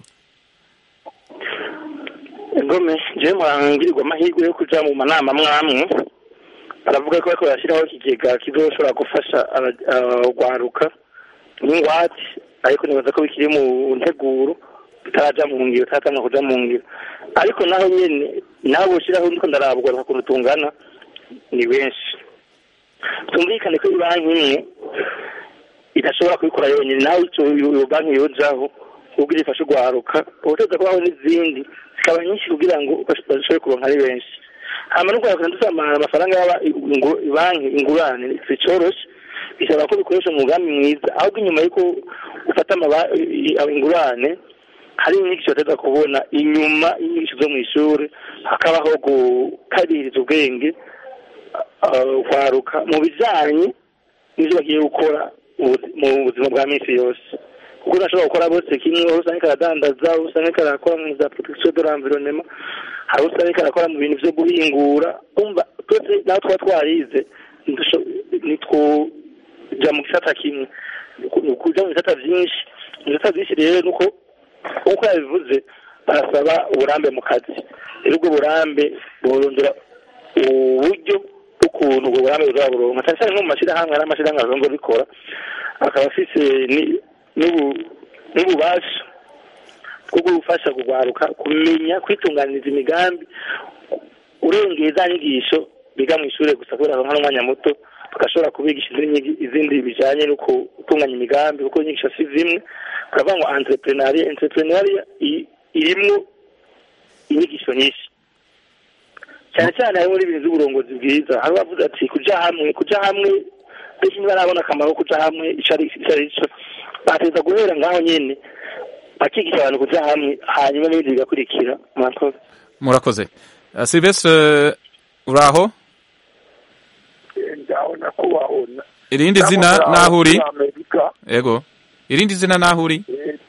ngome je murangirirwa amahirwe yo kuja mu manama mwamwe baravuga ko bariko barashyiraho ikigega kizoshobora gufasha urwaruka n'ingwate ariko nibaza ko bikiri mu nteguro bitaraja mu ngiro bitaratanwa kuja mu ngiro ariko naho nyene naho boshiraho ndiko ndaraba urwaruka kuntu tungana ni benshi tumvikane ko ibanki imwe idashobora kubikora yonyine nawe iyo banki yojaho kugira ifashe urwaruka ubuteza kubaho n'izindi zikaba nyinshi kugira ngo bashobore kuronka ari benshi hama n'urwaruka dusama amafaranga yaba banki ingurane zicoroshe bisaba ko bikoresha mu mugambi mwiza ahubwo inyuma y'uko ufata ingurane hari inyigisho bateza kubona inyuma y'inyigisho zo mu ishuri hakabaho gukaririza ubwenge kwaruka mu bijanye n'ivyo bagiye gukora mu buzima bwa minsi yose kuko ntashobora gukora bose kimwe aho usanga karadandaza aho usanga karakora mu za protection de l'environnement hari aho usanga karakora mu bintu vyo guhingura umva twese naho tuba twarize nitwoja mu gisata kimwe kuja mu bisata vyinshi mu bisata vyinshi rero nuko nk'uko yabivuze barasaba uburambe mu kazi rero ubwo burambe borondera uburyo bw'ukuntu ubwo burambe buzaburonka cyane cyane nko mu mashyirahamwe hari amashyirahamwe asanzwe bikora akaba afise n'ububasha bwo gufasha kugwaruka kumenya kwitunganiriza imigambi urengeye za nyigisho biga mu ishuri gusa kubera nka n'umwanya muto bagashobora kubigisha izindi bijanye no gutunganya imigambi kuko inyigisho si zimwe baravuga ngo entrepreneuria entrepreneuria irimwo inyigisho nyinshi cyane cyane harimo n'ibintu by'uburongozi bwiza hari bavuze ati kuja hamwe kuja hamwe benshi ntibarabona akamaro ko kuja hamwe ico ari ico ari cyo bateza guhera ngaho nyene bakigisha abantu kuja hamwe hanyuma n'ibindi bigakurikira murakoze murakoze Uh, silvestre uraho ndabona ko wabona irindi zina naho uri amerika yego irindi zina naho uri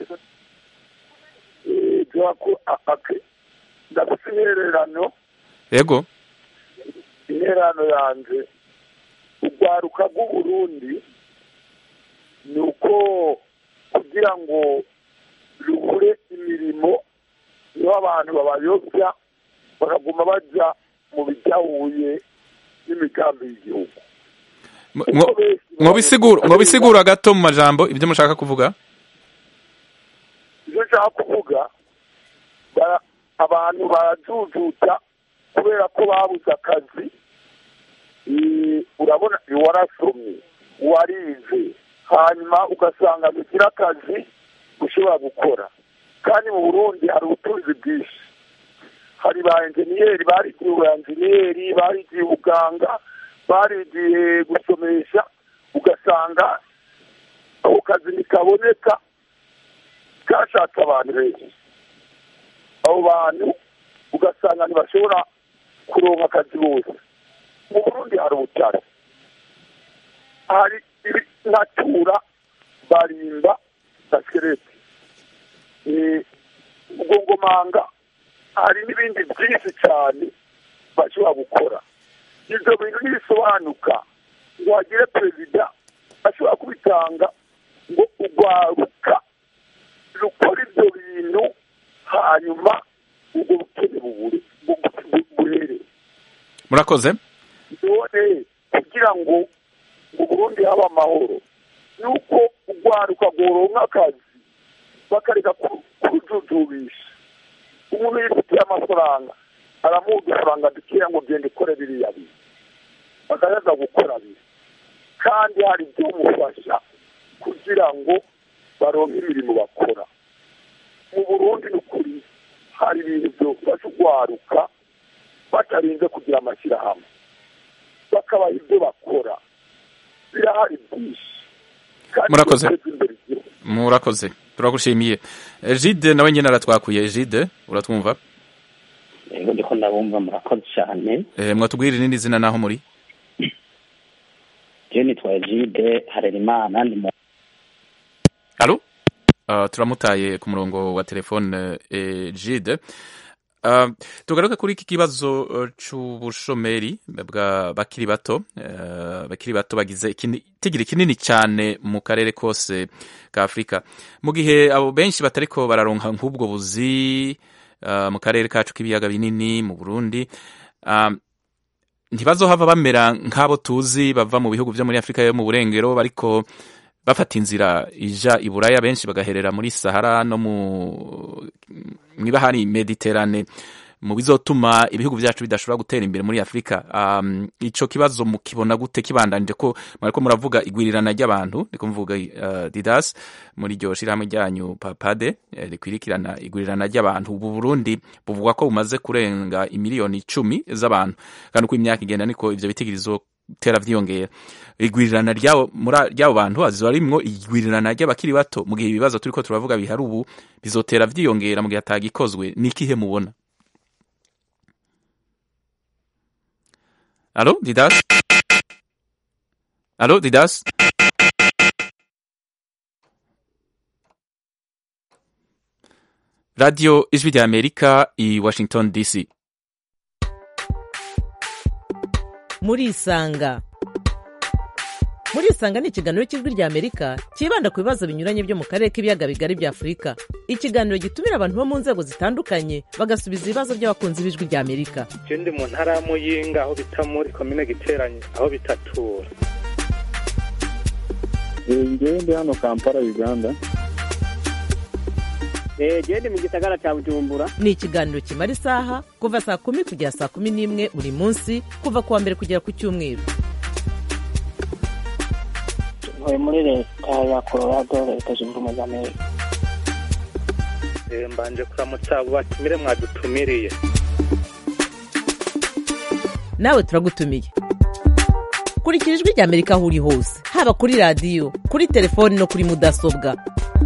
ndafite intererano yego intererano yanjye urwaruka rw'uburundi ni uko kugira ngo rubure imirimo niho abantu babayobya bakaguma bajya mu bidahuye n'imigambi y'igihugu mwobisigura gato mu majambo ibyo mushaka kuvuga ibyo nshaka kuvuga bara- abantu barajujuta kubera ko babuze akazi Eh, urabona warasomye warize hanyuma ugasanga bigira akazi ushobora gukora kandi mu burundi hari ubutunzi bwinshi hari ba enjeniyeri barigiye ubu enjeniyeri barigiye ubuganga barigiye gusomesha ugasanga ako kazi ntikaboneka kashatse abantu benshi abo bantu ugasanga ntibashobora kuronka akazi bose mu burundi hari ubutare hari natura barimba na skeleti ubwongomanga hari n'ibindi byinshi cyane bashobora gukora ibyo bintu ntibisobanuka ngo hagire perezida ashobora kubitanga ngo urwaruka rukora ibyo bintu hanyuma ubwo bukene bubure buhere murakoze none kugira ngo mu burundi habe amahoro nuko urwaruka rworonka akazi bakareka ku- kurujujubisha umuntu yifitiye amafaranga aramuha udufaranga dukeya ngo genda ukore biriya bintu bakayaza gukora biri kandi hari ibyomufasha kugira ngo baronke imirimo bakora mu burundi ni ukuri hari ibintu byofasha urwaruka batarinze kugira amashyirahamwe bakabaha ibyo bakora birahari byinshi kandi Murakoze. biteza imbere igihugu murakoze turagushimiye jide nawe nyine aratwakuye jide uratwumva yego ndiko ndabumva murakoze cyane Eh, mwatubwira irindi zina naho muri je nitwaye jide harerimana ndi mu alo Uh, turamutaye ku murongo wa telefone eh, jide Uh, tugaruke kuri iki kibazo uh, c'ubushomeri bwa bakiri bato uh, bakiri bato bagize ikini- itigiri kinini cyane mu karere kose ka afurika mu gihe abo benshi batariko bararonka nk'ubwo buzi uh, mu karere kacu k'ibiyaga binini mu burundi um, ntibazohava bamera nk'abo tuzi bava mu bihugu byo muri afurika yo mu burengero bariko bafata inzira ija i buraya benshi bagaherera muri sahara no mu mwibahari mediterane mu bizotuma ibihugu byacu bidashobora gutera imbere muri afurika um, ico kibazo mukibona gute kibandanije ko mwariko muravuga igwirirana ry'abantu ndiko mvuga uh, didas muri iryo shirahamwe ryanyu papade eh, rikwirikirana igwirirana ry'abantu ubu burundi buvugwa ko bumaze kurenga imiliyoni icumi z'abantu kandi uko imyaka igenda niko ivyo bitigirizo tera vyiyongera igwirirana ryabo muri ryabo bantu aziba rimwo igwirirana ry'abakiri bato mu gihe ibibazo turiko turavuga bihari ubu bizotera vyiyongera mu gihe atagikozwe nikihe mubona Alo Didas Alo Didas Radio Ijwi rya Amerika i Washington DC murisanga murisanga ni ikiganiro cy'ijwi rya amerika cyibanda ku bibazo binyuranye byo mu karere k'ibiyaga bigari bya afurika ikiganiro gitumira abantu bo mu nzego zitandukanye bagasubiza ibibazo by'abakunzi b'ijwi rya amerika je ndi mu ntara ya muyinga aho bita muri komine giteranye aho bitatura ngewe ndi hano kampala uganda gende mu gisagara cya bujumbura ni ikiganiro kimara isaha kuva saa kumi kugera saa kumi n'imwe buri munsi kuva ku wa mbere kugera ku cyumweru ntuye muri leta ya colorado leta zunze ubumwe za amerika Eh, mbanje kuramutsa abo batumire mwadutumiriye nawe turagutumiye kurikira ijwi rya amerika aho uri hose haba kuri radiyo kuri telefoni no kuri mudasobwa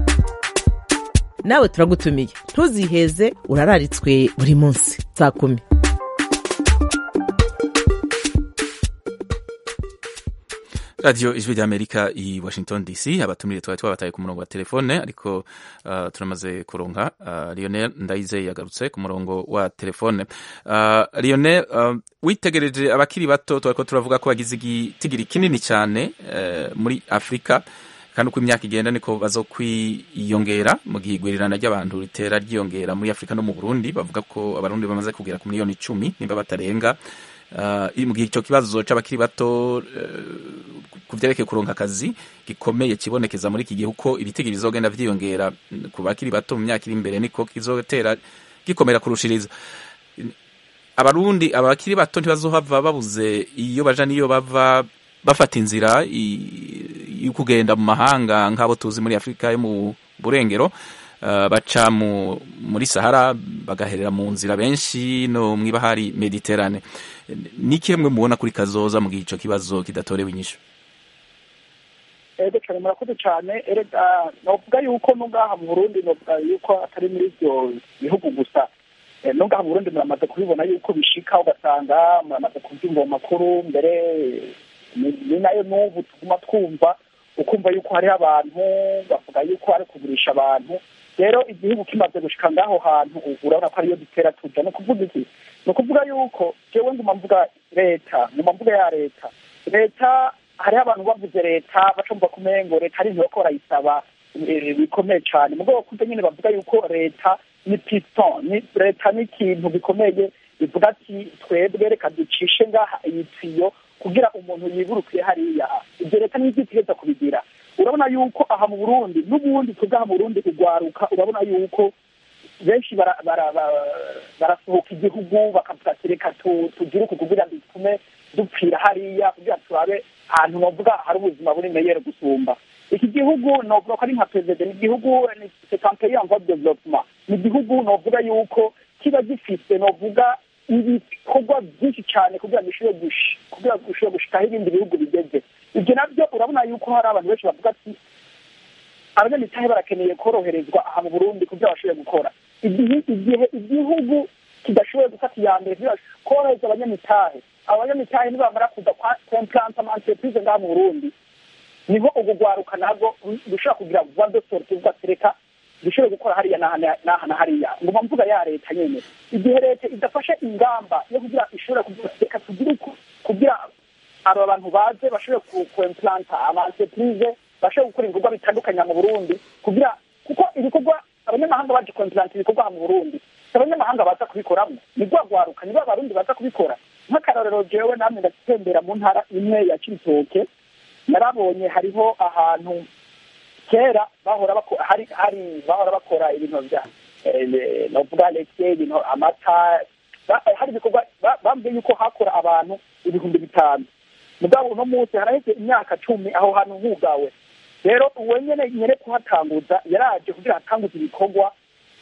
nawe turagutumiye ntuziheze urararitswe buri munsi saa kumi radiyo ijwi ry'amerika i washington dc abatumire twari twabataye ku murongo wa telefone ariko uh, turamaze kuronka uh, lionel ndayizeye yagarutse ku murongo wa telefone uh, lionel uh, witegereje abakiri bato twariko turavuga ko bagize igitigiri kinini cyane uh, muri afurika kandi uko imyaka igenda niko bazokwiyongera mu gihe igwirirana ry'abantu ritera ryiyongera muri afurika no mu burundi bavuga ko abarundi bamaze kugera ku miliyoni icumi nimba batarenga uh, mu gihe icyo kibazo c'abakiri bato uh, ku vyerekeye kuronka akazi gikomeye kibonekeza muri iki gihe uko ibitigi bizogenda vyiyongera ku bakiri bato mu myaka iri imbere niko kizotera gikomera kurushiriza abarundi abakiri bato ntibazohava babuze iyo baja niyo bava bafata inzira yo kugenda mu mahanga nk'abo tuzi muri afurika yo mu burengero uh, baca mu, muri sahara bagaherera mu nzira benshi no mw'ibahari mediterane ni kimwe mubona kuri kazoza mu gihe ico kibazo kidatorewe inyishu ego cyane murakoze cyane erega novuga yuko n'ubwaha mu burundi novuga yuko atari muri ibyo bihugu gusa n'ubwaha mu burundi muramaze kubibona yuko bishika ugasanga muramaze kubyumva mu makuru mbere ni nayo n'ubu tuguma twumva ukumva yuko hariho abantu bavuga yuko ari kugurisha abantu rero igihugu kimaze gushika ngaho hantu urabona ko ariyo dutera tuja ni ukuvuga iki ni ukuvuga yuko jewe nguma mvuga leta nguma mvuga ya leta leta hariho abantu bavuze leta bacumva kumengo leta ari ntibako barayisaba bikomeye cyane mu rwego kuko nyine bavuga yuko leta ni piston ni leta ni ikintu gikomeye bivuga ati twebwe reka ducishe ngaha iyi tiyo kugira umuntu yiburukiye hariya ibyo leta niyo itigeza kubigira urabona yuko aha mu burundi n'ubundi twebwe aha mu burundi kugwaruka urabona yuko benshi barasohoka igihugu bakavuga ati reka tugire uku kugira ngo bitume dupfira hariya kugira turabe ahantu bavuga hari ubuzima buri meyere gusumba iki gihugu novuga ko ari nka perezida ni igihugu c'est un pays en voie de développement ni igihugu novuga yuko kiba gifise novuga ibikorwa byinshi cyane kugira ngo gishobore kugira ngo gishobore gushikaho ibindi bihugu bigeze ibyo nabyo urabona yuko hari abantu benshi bavuga ati abanyamitahe barakeneye koroherezwa aha mu burundi kugira bashobore gukora igihe igihe igihugu kidashoboye gufata iya mbere korohereza abanyamitahe abanyamitahe nibamara kuza kwemplanta amaentreprise ngaha mu burundi niho ubwo gwaruka nabwo rushobora kugira vuba de sorte uvuga ati reka dushobore gukora hariya n'aha na hariya nguma mvuga ya leta nyene igihe leta idafashe ingamba yo kugira ishobora kugira reka tugire kugira aba bantu baze bashobore kuemplanta amaentreprise bashobore gukora ibikorwa bitandukanye mu burundi kugira kuko ibikorwa abanyamahanga baje kuemplanta ibikorwa mu burundi abanyamahanga baza kubikoramo ni rwagwaruka nibo abarundi baza kubikora nk'akarorero jewe namwe ndatembera mu ntara imwe ya cibitoke narabonye hariho ahantu kera bahora hari hari bahora bakora ibintu vya novuga leke ibintu amata hari ibikorwa bambwiye yuko hakora abantu ibihumbi bitanu mugabo uno munsi haraheze imyaka cumi aho hantu hugawe rero uwo nyene nyene kuhatanguza yaraje kugira hatanguze ibikorwa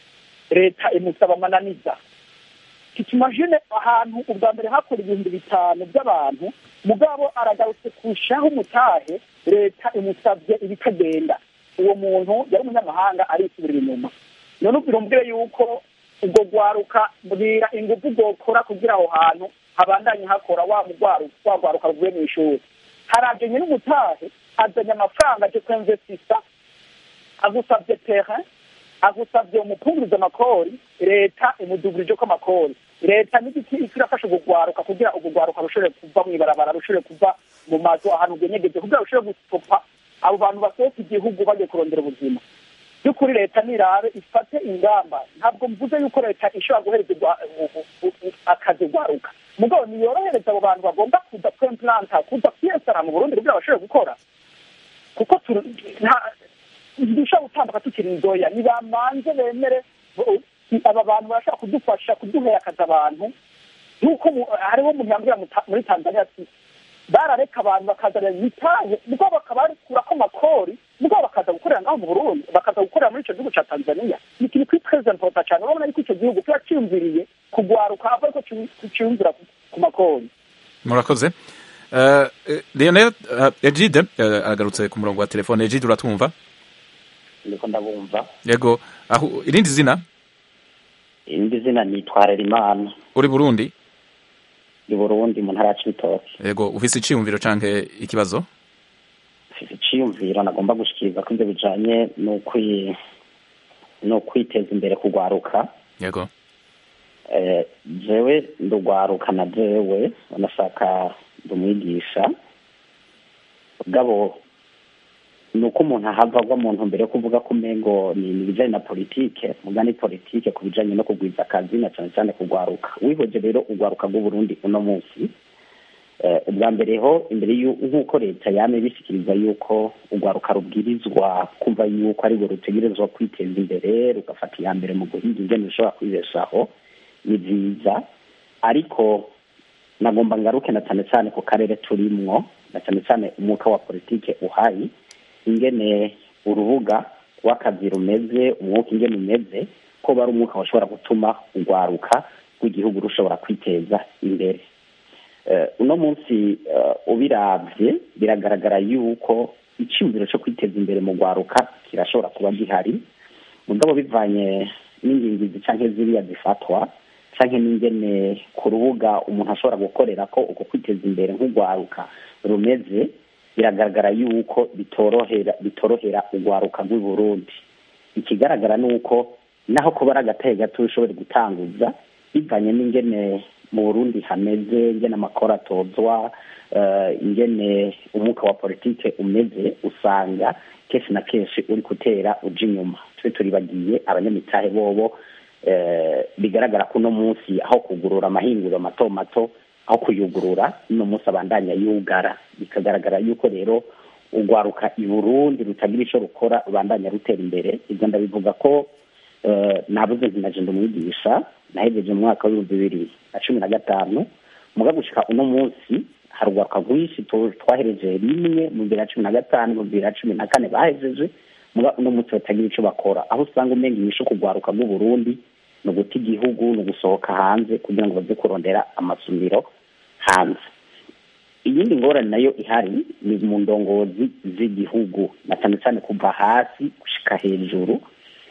leta imusaba amananiza tukimagine ahantu ubwa mbere hakora ibihumbi bitanu by'abantu mugabo aragarutse kurushaho umutahe leta imusabye ibitagenda uwo muntu yari umunyamahanga arisubirira inyuma none ubwire yuko ubwo gwaruka mbwira ingufu gokora kugira aho hantu habandanye hakora wa rwaruka ruvuye mu ishuri haraje nyine umutahe azanye amafaranga aje kwemvesisa agusabye terrain agusabye umupunguriza amakori leta imudugurije ko amakori leta n'igiti irafasha ubugwaruka kugira ubugwaruka rushobore kuva mu ibarabara rushobore kuva mu mazu ahantu bwenyegeje kugira rushobore gusopa abo bantu basohoka igihugu bagiye kurondera ubuzima by'ukuri leta nirabe ifate ingamba ntabwo mvuze yuko leta ishobora guhereza akazi ugwaruka mugabo niyorohereza abo bantu bagomba kuza kwemplanta kuza kwiyesara mu burundi kugira bashobore gukora kuko dushobora gutambuka tukiri inzoya nibamanze bemere aba bantu barashobora kudufasha kuduhera akazi abantu nk'uko hariho umuntu yambwira muri tanzania ati barareka abantu bakazana imitahe mugabo bakaba bakurako amakori mugabo bakaza gukorera ngaho mu burundi bakaza gukorera muri ico gihugu ca tanzania ni ikintu kuri très important cane urabona yuko ico gihugu kiba ciyumviriye kugwaruka ava ariko ciyumvira ku makori murakoze uh, Lionel uh, Egide uh, aragarutse ku murongo wa telefone Egide uratwumva ndiko ndabumva yego aho irindi zina irindi zina nitwarira imana uri Burundi i Burundi mu ntara ya Cibitoke yego ufise iciyumviro canke ikibazo ufise iciyumviro nagomba gushikiriza ko ivyo bijanye n'ukwi no kwiteza imbere kugwaruka yego eh, jewe ndugwaruka na jewe nashaka ndumwigisha gabo ni uko umuntu ahava agwa mu ntumbero yo kuvuga ko umengo ni ibijanye na politike muga ni politike ku bijanye no kugwiza akazi na cane cane kugwaruka wihoje rero ugwaruka rw'uburundi uno munsi eh, ubwa mbere ho imbere nk'uko leta yame bishikiriza yuko ugwaruka rubwirizwa kumva yuko arirwo rutegerezwa kwiteza imbere rugafata iya mbere mu guhiga ingene rushobora kwibeshaho ni vyiza ariko nagomba ngaruke na cane cane ku karere turimwo na cane cane umwuka wa politike uhari ingene urubuga rw'akazi rumeze umwuka ingene umeze ko bari umwuka washobora gutuma urwaruka rw'igihugu rushobora kwiteza imbere uno munsi ubiravye biragaragara yuko icyumviro cyo kwiteza imbere mu rwaruka kirashobora kuba gihari mugabo bivanye n'ingingizi canke ziriya zifatwa canke n'ingene ku rubuga umuntu ashobora gukorera ko uko kwiteza imbere nk'urwaruka rumeze biragaragara yuko bitorohera bitorohera urwaruka rw'i Burundi ikigaragara ni uko naho kuba ari agatahe gato ushobora gutanguza bivanye n'ingene mu burundi hameze ingene amakora atozwa ingene umwuka wa politike umeze usanga kenshi na kenshi uri gutera uja inyuma tube turibagiye abanyamitahe bobo bigaragara ko uno munsi aho kugurura amahinguriro mato mato aho kuyugurura uno munsi abandanya yugara bikagaragara yuko rero urwaruka i burundi rutagira ico rukora rubandanya rutera imbere ibyo ndabivuga ko nabuze ntinaje ndumwigisha nahejeje mu mwaka w'ibihumbi bibiri na cumi na gatanu muga gushika uno munsi hari urwaruka rwinshi twahereje rimwe mu bibiri na cumi na gatanu mu bibiri na cumi na kane bahejeje muga uno munsi batagira ico bakora aho usanga umenga inyishu ku rwaruka rw'uburundi ni uguta igihugu ni ugusohoka hanze kugira ngo baze kurondera amasumiro hanze iyindi ngorane nayo ihari ni mu ndongozi z'igihugu na cyane cyane kuva hasi gushika hejuru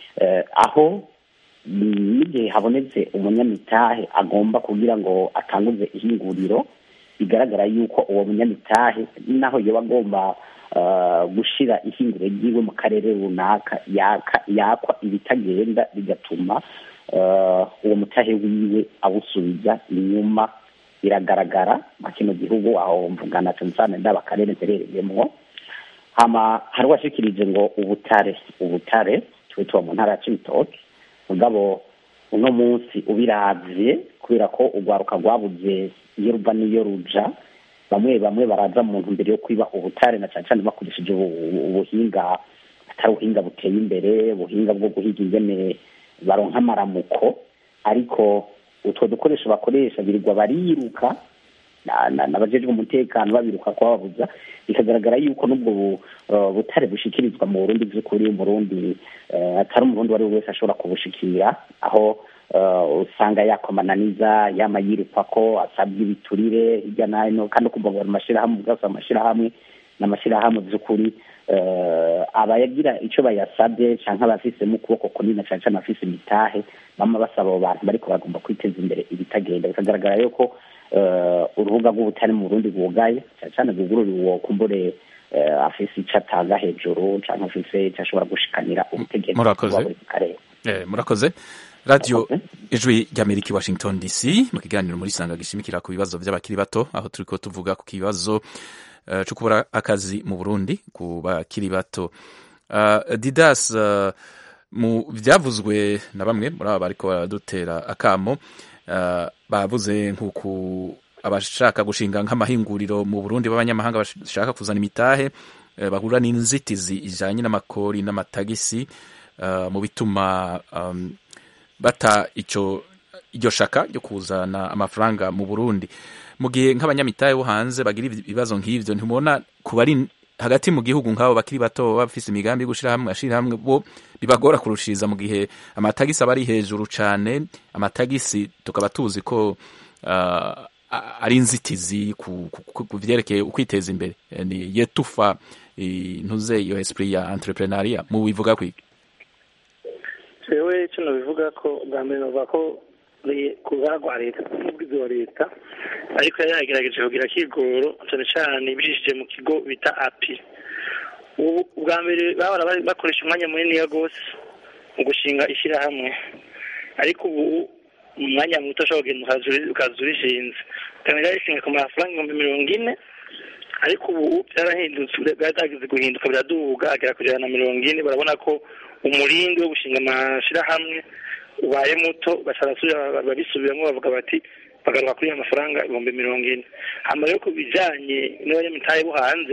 aho n'igihe habonetse umunyamitahe agomba kugira ngo atanguze ihinguriro bigaragara yuko uwo munyamitahe naho yoba agomba gushira ihinguriro ryiwe mu karere runaka yakwa ibitagenda bigatuma uwo mutahe wiwe awusubiza inyuma biragaragara mu kino gihugu aho mvugana cyane cyane ndaba akarere mperereyemwo hama hari washikirije ngo ubutare ubutare twe tuba mu ntara ya cibitoke mugabo uno munsi ubiravye kubera ko urwaruka rwabuze iyo ruva n'iyo ruja bamwe bamwe baraza mu ntumbero yo kwiba ubutare na cane cane bakoresheje ubuhinga atari ubuhinga buteye imbere ubuhinga bwo guhiga ingene baronka amaramuko ariko utwo dukoresho bakoresha birirwa bariruka n'abajejwe umutekano babiruka kubabuza bikagaragara yuko n'ubwo butare bushikirizwa mu burundi by'ukuri umurundi atari umurundi uwo ari we wese ashobora kubushikira aho usanga yakomananiza yama yirukwa ko asabwa ibiturire hirya no hino kandi ukumva ngo amashyirahamwe ubwose amashyirahamwe ni amashyirahamwe by'ukuri abayagira icyo bayasabye cyangwa abafise mu kuboko kunini cyane cyane abafise imitahe bama basaba abo bantu bariko bagomba kwiteza imbere ibitagenda bikagaragara yuko urubuga rw'ubutare mu burundi bwugaye cyane cyane bwugururiwe uwo kumbure afise ico atanga hejuru canke afise ico ashobora gushikanira ubutegetsi murakoze karere murakoze radiyo ijwi ry'amerika i washington dc mu kiganiro muri sanga gishimikira ku bibazo by'abakiri bato aho turiko tuvuga ku kibazo uh, cyo kubura akazi mu burundi ku bakiri bato uh, didas uh, mu byavuzwe na bamwe muri aba bariko baradutera akamo bavuze nk'uku abashaka gushinga nk'amahinguriro mu burundi b'abanyamahanga bashaka kuzana imitahe bahura n'inzitizi ijanye n'amakori n'amatagisi mu bituma um, bata ico iryo shaka ryo kuzana amafaranga mu burundi mu gihe nk'abanyamitahe bo hanze bagira ibibazo nk'ivyo ntimubona kuba ari hagati mu gihugu nk'abo bakiri bato baba bafise imigambi yo gushira hamwe ashira hamwe bo bibagora kurushiriza mu gihe amatagisi aba ari hejuru cane amatagisi tukaba tuzi ko uh, a- ari inzitizi ku ku- ku- ku vyerekeye ukwiteza imbere Eh, ni yetufa eh, ntuze iyo esprit ya entrepreneuria mu bivuga kwiki jewe icyo nabivuga ko bwa mbere navuga ko ni ku ruhara rwa leta n'ubwizi wa leta ariko yari yagerageje kugira kigoro cyane cyane bicishije mu kigo bita api ubu bwa mbere bahora bari bakoresha umwanya munini rwose mu gushinga ishyirahamwe ariko ubu mu mwanya muto ushobora kugenda ukaza uri- ukaza urishinze ukamenya rishinga ku mafaranga ibihumbi mirongo ine ariko ubu byarahindutse byaragize guhinduka biraduga agera ku ijana na mirongo ine barabona ko umurindi wo gushinga amashyirahamwe ubaye muto basarasubira babisubiramo bavuga bati bagaruka kuri ya mafaranga ibihumbi mirongo ine hama rero ku bijanye n'abanyamitahe bo hanze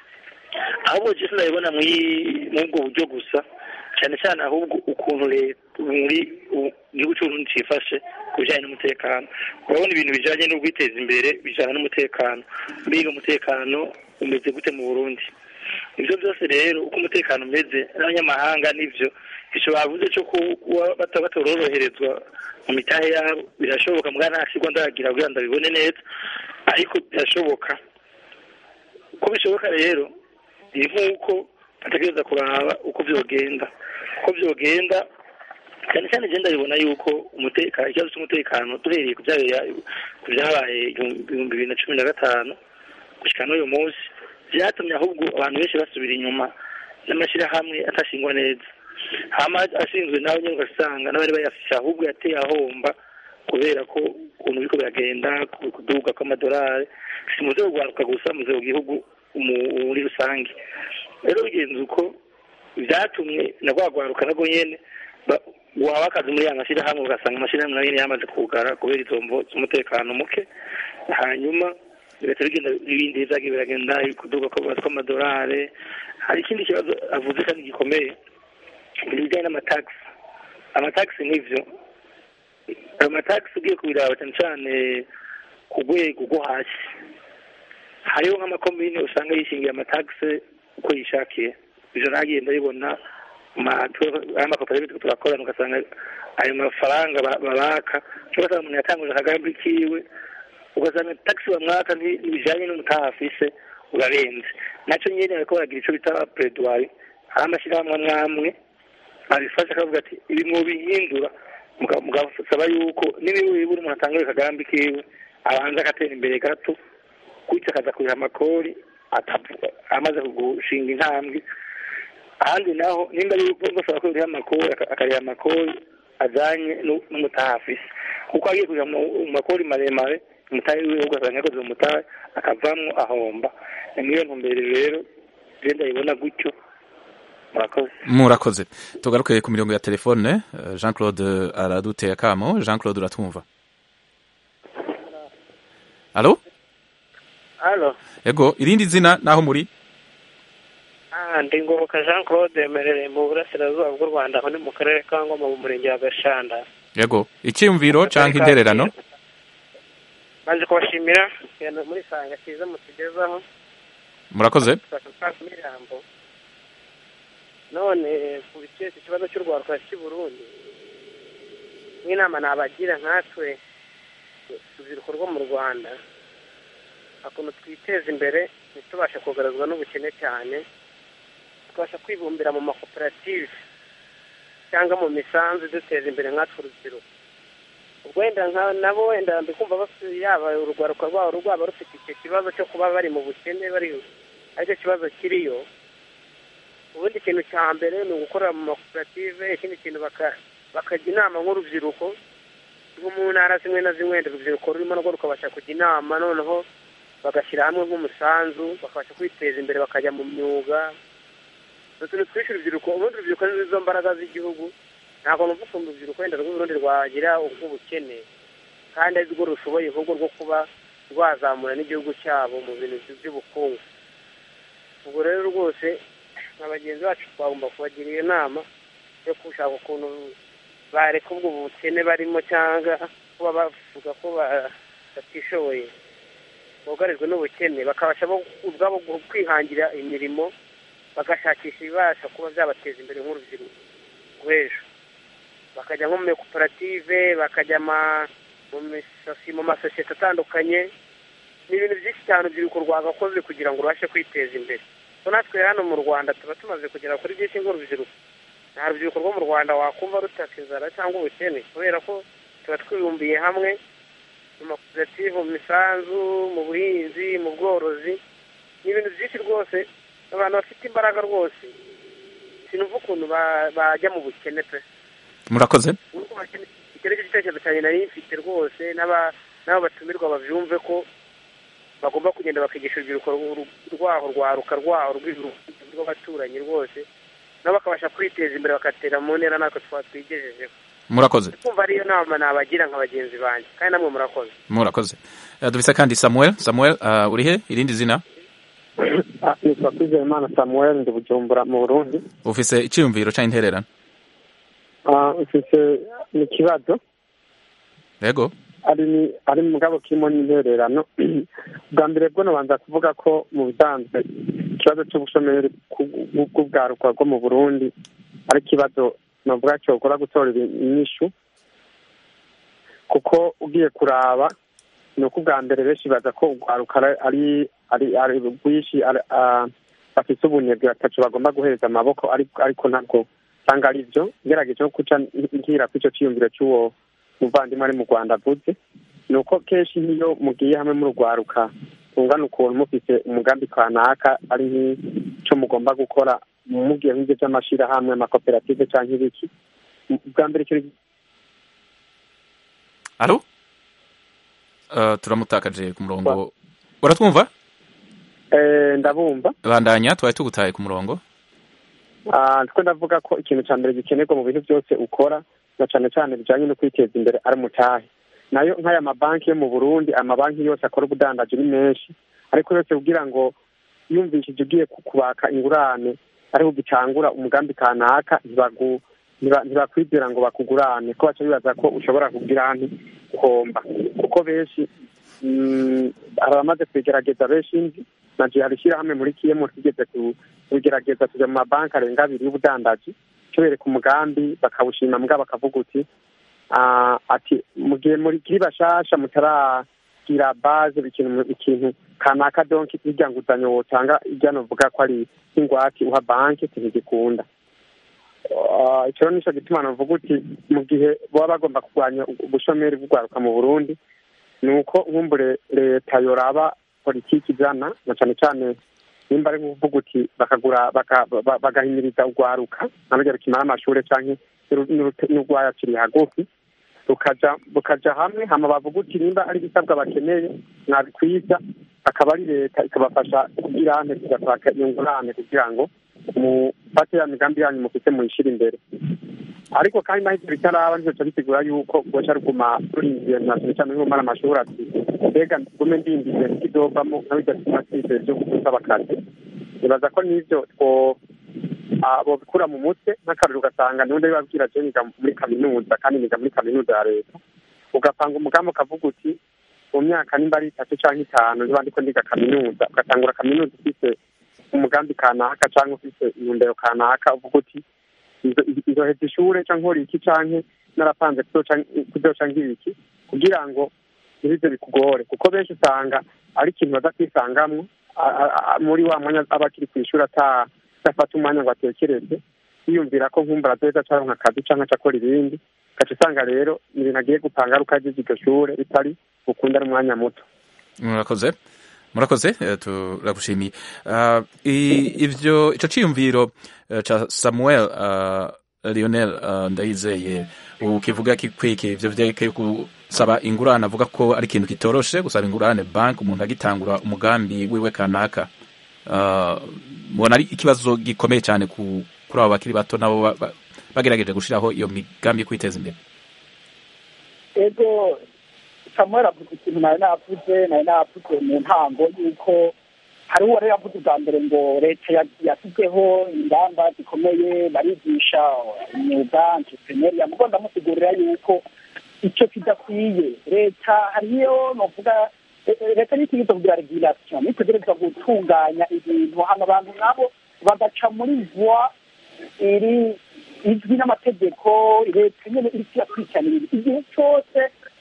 ahubwo jesi ndabibona muri muri ubwo buryo gusa cyane cyane ahubwo ukuntu leta muri u- igihugu cy'uburundi cyifashe ku bijyanye n'umutekano urabona ibintu bijyanye no kwiteza imbere bijyana n'umutekano mbega umutekano umeze gute mu burundi ibyo byose rero uko umutekano umeze n'abanyamahanga nibyo icyo bavuze cyo ku- kuba bata- batororoherezwa mu mitahe yabo birashoboka mbwa nta kigo ndagira kugira ngo ndabibone neza ariko birashoboka uko bishoboka rero ni nk'uko bategereza kuraba uko byogenda uko byogenda cyane cyane igenda bibona yuko umutekano ikibazo cy'umutekano duhereye ku byabaye ku byabaye ibihumbi bibiri na cumi na gatanu gushyika n'uyu munsi byatumye ahubwo abantu benshi basubira inyuma n'amashyirahamwe atashingwa neza hama ashinzwe nawe nyine ugasanga n'abari bayafise ahubwo yateye ahomba kubera ko ukuntu biriko biragenda ku- kuduga kw'amadolari si mu rwego rwaruka gusa mu rwego gihugu muri rusange rero bigenze uko byatumye na rwa rwaruka narwo nyene ba- waba akazi muri ya mashyirahamwe ugasanga amashyirahamwe nayo nyene yamaze kugara kubera izo mvo z'umutekano muke hanyuma bigahita bigenda ibindi byagiye biragenda kuduga kw'ama- kw'amadolari hari ikindi kibazo avuze kandi gikomeye ibintu bijyanye n'amatagisi amatagisi nivyo ayo matagisi ugiye kubiraba cyane cyane ku rwego rwo hasi hariho nk'amakomine usanga yishingiye amatagisi uko yishakiye ivyo nagiye ndabibona amakoperative turakorana ugasanga ayo mafaranga ba- babaka ugasanga umuntu yatanguje akagambi kiwe ugasanga tagisi bamwaka nti- ntibijanye n'umutaha afise urarenze nacyo nyene bariko baragira ico bita pedwari hari amashyirahamwe amwe amwe abifasha akavuga ati ibi mwobihindura muga- mugasaba yuko n'ibibura umuntu atangure akagambi kiwe abanza agatera imbere gato gutyo akaza kuriha amakori atavu- amaze gushinga intambwe ahandi naho nimba ari basaba ko yuriha amakori aka- akariha amakori ajanye nu- n'umutaha afise kuko agiye kuja mu mu makori maremare umutahe wiwe ugasanga yakoze mu mutahe akavamwo ahomba ni muri iyo ntumbero rero je ndayibona gutyo murakoze murakoze tugaruke ku mirongo ya telefone eh, jean claude araduteye akamo jean claude uratwumva alo halo ego irindi zina naho muri ah ndi ngoboka jean claude merereye mu burasirazuba bw'u rwanda aho ni mu karere ka ngoma mu murenge wa gashanda ego icyiyumviro canke intererano maze kubashimira ikiganiro muri sanga cyiza mutugezaho murakoze mirambo none ku biketse ikibazo cy'urwaruka cy'i burundi nk'inama nabagira nkatwe urubyiruko rwo mu rwanda ukuntu twiteza imbere ntitubashe kugaragazwa n'ubukene cyane tukabasha kwibumbira mu makoperative cyangwa mu misanzu iduteza imbere nkatwe urubyiruko ubwo wenda nka nabo wenda ndikumva bafite yaba urwaruka rwabo rwaba rufite icyo kibazo cyo kuba bari mu bukene bari aricyo kibazo kiriyo ubundi ikintu cya mbere ni ugukorera mu makoperative ikindi kintu baka- bakajya inama nk'urubyiruko nko mu ntara zimwe na zimwe wenda urubyiruko rurimo narwo rukabasha kujya inama noneho bagashyira hamwe nk'umusanzu bakabasha kwiteza imbere bakajya mu myuga utuntu twinshi urubyiruko ubundi urubyiruko ni zo mbaraga z'igihugu ntabwo numva ukuntu urubyiruko wenda rw'uburundi rwagira ubw'ubukene kandi ari rwo rushoboye ahubwo rwo kuba rwazamura n'igihugu cyabo mu bintu by'ubukungu ubwo rero rwose nka bagenzi bacu twagomba kubagira iyo nama yo gushaka ukuntu bareka ubwo bukene barimo cyangwa kuba bavuga ko ba- batishoboye bugarijwe n'ubukene bakabasha bo ubwabo gu- kwihangira imirimo bagashakisha ibibasha kuba byabateza imbere nk'urubyiruko rw'ejo bakajya nko mu makoperative bakajya ma- mu misa masasi mu masosiyete atandukanye ni ibintu byinshi cyane urubyiruko rwagakoze kugira ngo rubashe kwiteza imbere so natwe hano mu rwanda tuba tumaze kugera kuri byinshi nk'urubyiruko nta rubyiruko rwo mu rwanda wakumva rutaka inzara cyangwa ubukene kubera ko tuba twibumbiye hamwe mu makoperative mu misanzu mu buhinzi mu bworozi ni ibintu byinshi rwose abantu bafite imbaraga rwose sinumva ukuntu ba- bajya mu bukene pe murakoze icyo ni cyo gitekerezo cyanjye nari mfite rwose n'aba- n'abo batumirwa babyumve ko bagomba kugenda bakigisha urubyiruko ru- rwaho rwaruka rwaho rw'ibihugu rw'abaturanyi rwose nabo bakabasha kwiteza imbere bagatera mu ntera natwe twaba twigejejeho murakoze kumva ariyo nama nabagira nka bagenzi banjye kandi namwe murakoze murakoze Eh, dufise kandi samuel samuel uh, uri he irindi zina Ah, nitwa kwizeyimana samuel ndi bujumbura mu burundi ufise iciyumviro canke intererano Ah, mfise ni ikibazo yego ari ni ari mu mugabo kirimo n'intererano bwa mbere bwo nabanza kuvuga ko mu bisanzwe ikibazo cy'ubushomeri ku- bw'ubwaruka bwo mu burundi ari ikibazo navuga cyokora gutorera inyishu kuko ugiye kuraba ni uko ubwa mbere benshi baza ko urwaruka ari ari ari rwinshi ari- ah, bafise ubunebwe batacu bagomba guhereza amaboko ariko ariko ntabwo usanga ari byo ngerageje no guca ngira ku icyo cyiyumviro cy'uwo muvandimwe ari mu rwanda avuze ni uko kenshi nk'iyo mugiye hamwe murugwaruka tungana ukuntu mufite umugambi kanaka ari nk'icyo mugomba gukora mugiye nk'ibyo by'amashyirahamwe amakoperative cyangwa ibiki bwa mbere ikintu alo uh, turamutakaje ku murongo uratwumva eh, ndabumva bandanya twari tugutaye ku murongo Ah, ndiko ndavuga ko ikintu cya mbere gikenerwa mu bintu byose ukora na cyane cyane bijyanye no kwiteza imbere ari umutahe nayo nk'aya mabanki yo mu burundi amabanki yose akora ubudandaji ni menshi ariko yose kugira ngo yumvishije ugiye ku- kubaka ingurane ariho ugitangura umugambi kanaka ntibagu- ntiba- ntibakwizera ngo bakugurane ko baca bibaza ko ushobora kugira nti guhomba kuko benshi mm, abamaze kubigerageza benshi nzi na je hari ishyirahamwe muri kiyemo twigeze ku- kubigerageza tujya mu mabanki arenga abiri y'ubudandaji tubereka umugambi bakawushima mbwa bakavuga uti ah, ati mu gihe muri kiri bashasha mutaragira base ikintu ikintu kanaka donki irya nguzanyo wotanga irya novuga ko ari nk'ingwate uha banki ntigikunda Ah, icyo rero nico gituma novuga uti mu gihe baba bagomba kurwanya ubushomeri bw'urwaruka mu burundi ni uko nkumbure leta yoraba politiki ijana na cyane cyane nimba ari nkuvuga uti bakagura baka- ba- bagahimiriza urwaruka nabyo rukimara amashuri canke n'urwayakiri hagufi rukaja bukaja hamwe hama bavuga uti nimba ari ibisabwa bakeneye mwabikwiza akaba ari leta ikabafasha kugira ante kugataka iyo ngurane kugira ngo mufate ya migambi yanyu mufite muyishire imbere ariko kandi naho ivyo bitaraba ntizoca bisigura yuko boca ruguma rurindiye na cyane cyane nk'umara amashuri ati mbega gume ndindiye nk'ikizovamo nka bidatuma twizeye vyo gusaba akazi nibaza ko n'ivyo two ah, bobikura mu mutwe nk'akaruru ugasanga niho ndabibabwira je niga muri kaminuza kandi niga muri kaminuza ya leta ugapanga umugambi ukavuga uti mu myaka nimba ari itatu canke itanu niba ndiko ndiga kaminuza ugatangura kaminuza ufise umugambi kanaka canke ufise intumbero kanaka uvuga uti izo- izoheza ishure canke nkora iki canke narapanze kuzoca kuzoca nk'ibiki kugira ngo ntibize bikugore kuko benshi usanga ari ikintu baza kwisangamwo a- a- a- muri wa mwanya aba akiri kw'ishuri ata adafata umwanya ngo atekereze yiyumvira ko nkumbura azoheza acaronka akazi canke acakora ibindi ugaca usanga rero ni ibintu agiye gupanga ari uko agize iryo shure bitari bukunda ari umwanya muto murakoze murakoze eh, turagushimiye Ah, i- ivyo ico ciyumviro eh, ca samuel ah, lionel ah, ndayizeye ubu kivuga kikwiki ivyo vyerekeye gusaba ingurane avuga ko ari ikintu kitoroshe gusaba ingurane banki umuntu agitangura umugambi wiwe kanaka Ah, mubona ari ikibazo gikomeye cyane ku kuri abo bakiri bato nabo ba- ba- bagerageje gushiraho iyo migambi yo kwiteza imbere ego samuel avuga ikintu nari navuze nari navuze mu ntango yuko hari uwo rero yavuze ubwa mbere ngo leta ya- yashyizeho ingamba zikomeye barigisha imyuga entrepreneuria mugo ndamusigurira yuko icyo kidakwiye leta hariyo novuga eh, eh, leta n'itegeko kugira regulation nitegerezwa gutunganya ibintu hano abantu nabo bagaca muri voie iri izwi n'amategeko leta nyene iriko irakurikirana ibintu igihe cyose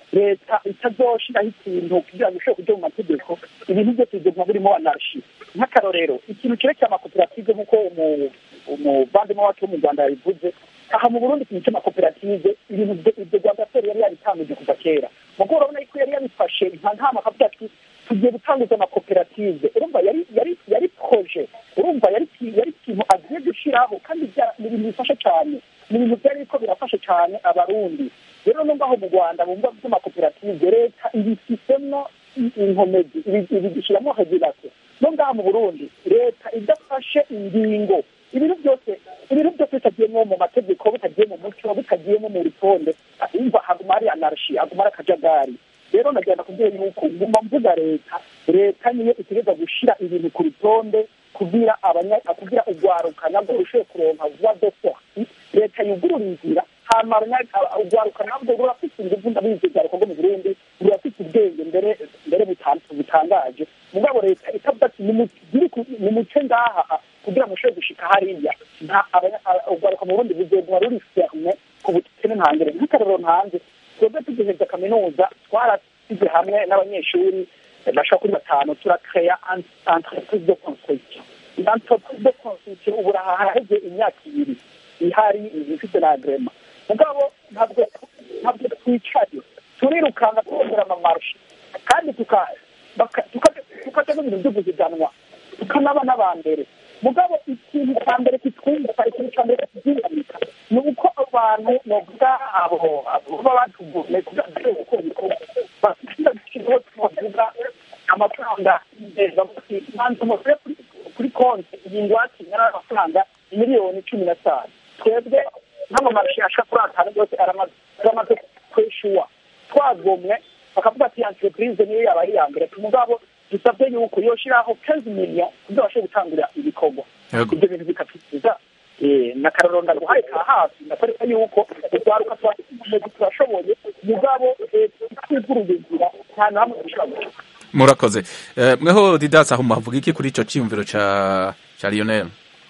leta itazoshiraho ikintu kugira ngo ishobore kuja mu mategeko ibintu byose biguma birimo anarshi nk'akarorero ikintu cerekeye amakoperative nk'uko umu- umuvandimwe wacu wo mu rwanda yabivuze aha mu burundi ikintu cy'amakoperative ibintu byo- ibyo rwanda seri yari yabitanguje kuva kera mugo urabona yuko yari yabifashe nka nta makavuga ati tugiye gutanguza amakoperative urumva yari yari yari proje urumva yari yari ikintu agiye gushiraho kandi bya- ni ibintu bifasha cyane ni ibintu byari biriko birafasha cyane abarundi rero no ngaho mu rwanda mu bigo by'amakoperative leta ibifitemo inkomezi ibi- ibigishyiramo regulation no ngaha mu burundi leta idafashe ingingo ibintu byose ibintu byose bitagiyemo mu mategeko bitagiye mu muco bitagiyemo mu rutonde imva haguma hari anarshi haguma hari akajagari rero nagenda kubwira yuko nguma mvuga leta leta niyo itegereza gushira ibintu ku rutonde kugira abanya kugira urwaruka nabwo rushoboye kuronka vuba de sorti leta yugurura inzira hama abanya- aba- urwaruka nabwo rurafite inguvu ndabizi urwaruka rwo mu burundi rurafite ubwenge mbere mbere butan- butangaje mugabo leta itavuga ati nimugire ku- nimuce ngaha kugira ngo mushobore gushika hariya nta abanya- aba- urwaruka mu burundi buzoguma ruri ferme ku bukene ntangere nk'akarorero ntanze twebwe tugiheza kaminuza twarasize hamwe n'abanyeshuri eh, bashaka kuri batanu turakeya entreprise de construction iyo entreprise de construction ubu haraheze imyaka ibiri ihari ifite na agrema mugabo ntabwo ntabwo twicaye turirukanga twongera amamarusha kandi tuka- baka- tuka- tukaja no bintu byo guhiganwa tukanaba n'abambere mugabo ikintu cya mbere kitwumva ikintu cya mbere kizingamika ni uko abantu novuga abo abo baba batuvuye kugira ngo gukora ibikorwa bafite ikigo tubavuga amafaranga neza manzi umusore kuri konti iyi ngwate ingana n'amafaranga miliyoni cumi na tanu twebwe nk'amamarusha ashaka kuri atanu yose aramaze aramaze kwishyuwa twagomwe bakavuga ati entreprise niyo yaba ari iya mbere mugabo dusabye yuko yoshiraho kenzi miliyo kugira bashe gutangura ibikorwa Yego. ibyo bintu bikatukiza na karorero ndaguhaye ka hafi ndakwereka yuko urwaruka twasize turashoboye mugabo leta itwiguruye inzira nta na hamwe dushobora guca murakoze Eh, mweho didasi aho muhavuga iki kuri ico ciyumviro ca ca lionel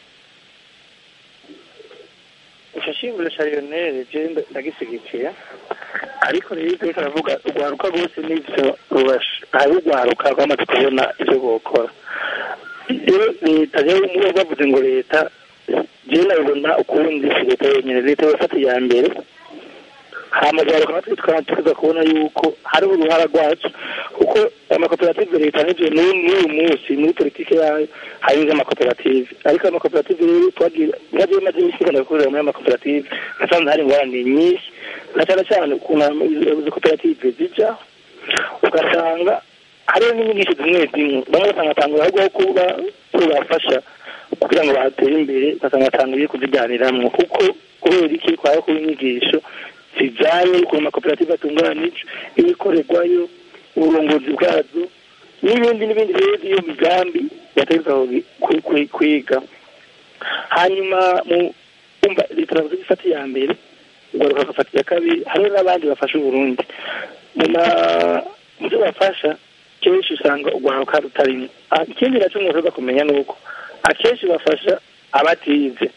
icyo shingiro cya lionel je ndagisigikiye ariko rero ibyo turavuga urwaruka rwose n'ibyo rubasha hari urwaruka rwamaze kubona ibyo gukora iyo leta rero mubo bavuze ngo leta jewe nabibona ukundi si leta yonyine leta yafata iya mbere hama urwaruka natwe tukaba tuza kubona yuko hariho uruhara rwacu kuko amakoperative leta n'ibyo n'uyu munsi muri politiki yayo hari amakoperative ariko ayo makoperative rero twagiye nabyo maze iminsi tugenda gukorera muri ayo makoperative nasanze hari ingorane nyinshi na cyane cyane ukuntu izo koperative zijya ugasanga hariho n'inyigisho zimwe zimwe bamwe basanga batanga ahubwo ho kuba tubafasha kugira ngo batere imbere ugasanga batangiye kuzijyaniramwo kuko kubera iki kwayo kuba inyigisho zijyanye ukuntu amakoperative atunganije ibikorerwayo uburongozi bwazo n'ibindi n'ibindi rero iyo migambi yategeka kwiga hanyuma mu kumva leta iravuze ko ifata iya mbere ugaruka agafata iya kabiri hariho n'abandi bafasha uburundi mu ma- mu byo bafasha kenshi usanga urwaruka rutarimo Ah, ikindi nacyo umuntu uza kumenya ni uko akenshi bafasha abatize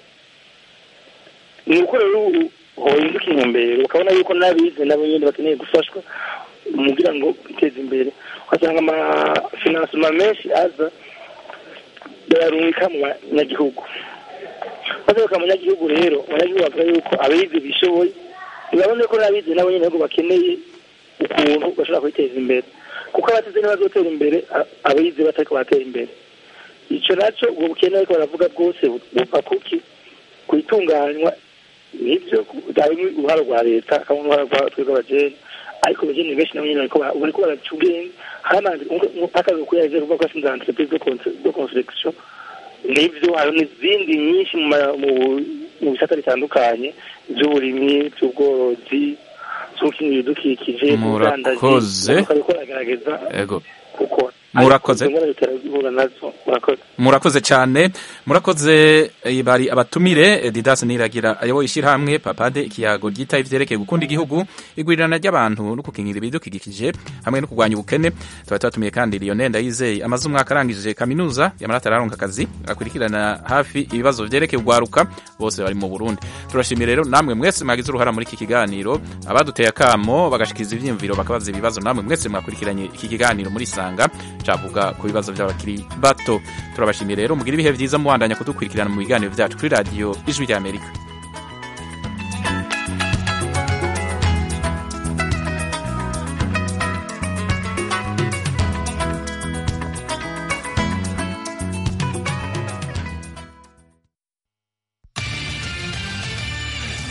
ni uko rero ubu hohinduka intumbero ukabona yuko n'abize nabo nyine bakeneye gufashwa kugira ngo biteze imbere ugasanga amafinansima menshi aza bayarungika mu banyagihugu bazaruka mu banyagihugu rero abanyagihugu bavuga yuko abize bishoboye ntibabone ko n'abize nabo nyine ahubwo bakeneye ukuntu bashobora kwiteza imbere kuko abatize ntibazotera imbere a- abize batariko baratera imbere icyo nacyo ubwo bukene ariko baravuga bwose bu- buva kuki ku itunganywa nibyo harimo uruhare rwa leta hakabamo uruhare rwa twebwe abajene ariko abajene benshi nabo nyine bariko bara- bariko baraca ubwenge haramanze akazi kuyaje kuvuga ko asinze entreprise de con- de construction nibyo hari n'izindi nyinshi mu ma- mu- mu bisata bitandukanye by'uburimyi by'ubworozi z'ubukingira ibidukikije Murakoze. bariko baragerageza ego gukora Murakoze. Ariko izo ngorane turazihura nazo murakoze murakoze cyane murakoze eh, bari abatumire eh, didas niragira ayoboye ishyirahamwe papade ikiyago ryitaye ivyerekeye gukunda igihugu igwirirana ry'abantu no gukingira ibidukikije hamwe no kurwanya ubukene tuba tubatumiye kandi lionel ndayizeye amaze umwaka arangije kaminuza yamara atararonka akazi akurikirana hafi ibibazo vyerekeye urwaruka bose bari mu burundi turashimiye rero namwe mwese mwagize uruhara muri iki kiganiro abaduteye akamo bagashikiriza ivyiyumviro bakabaza ibibazo namwe mwese mwakurikiranye iki kiganiro muri sanga cavuga ku bibazo by'abakiri bato turabashimiye rero mugire ibihe vyiza mubandanya kudukurikirana mu biganiro vyacu kuri radiyo ijwi ry'amerika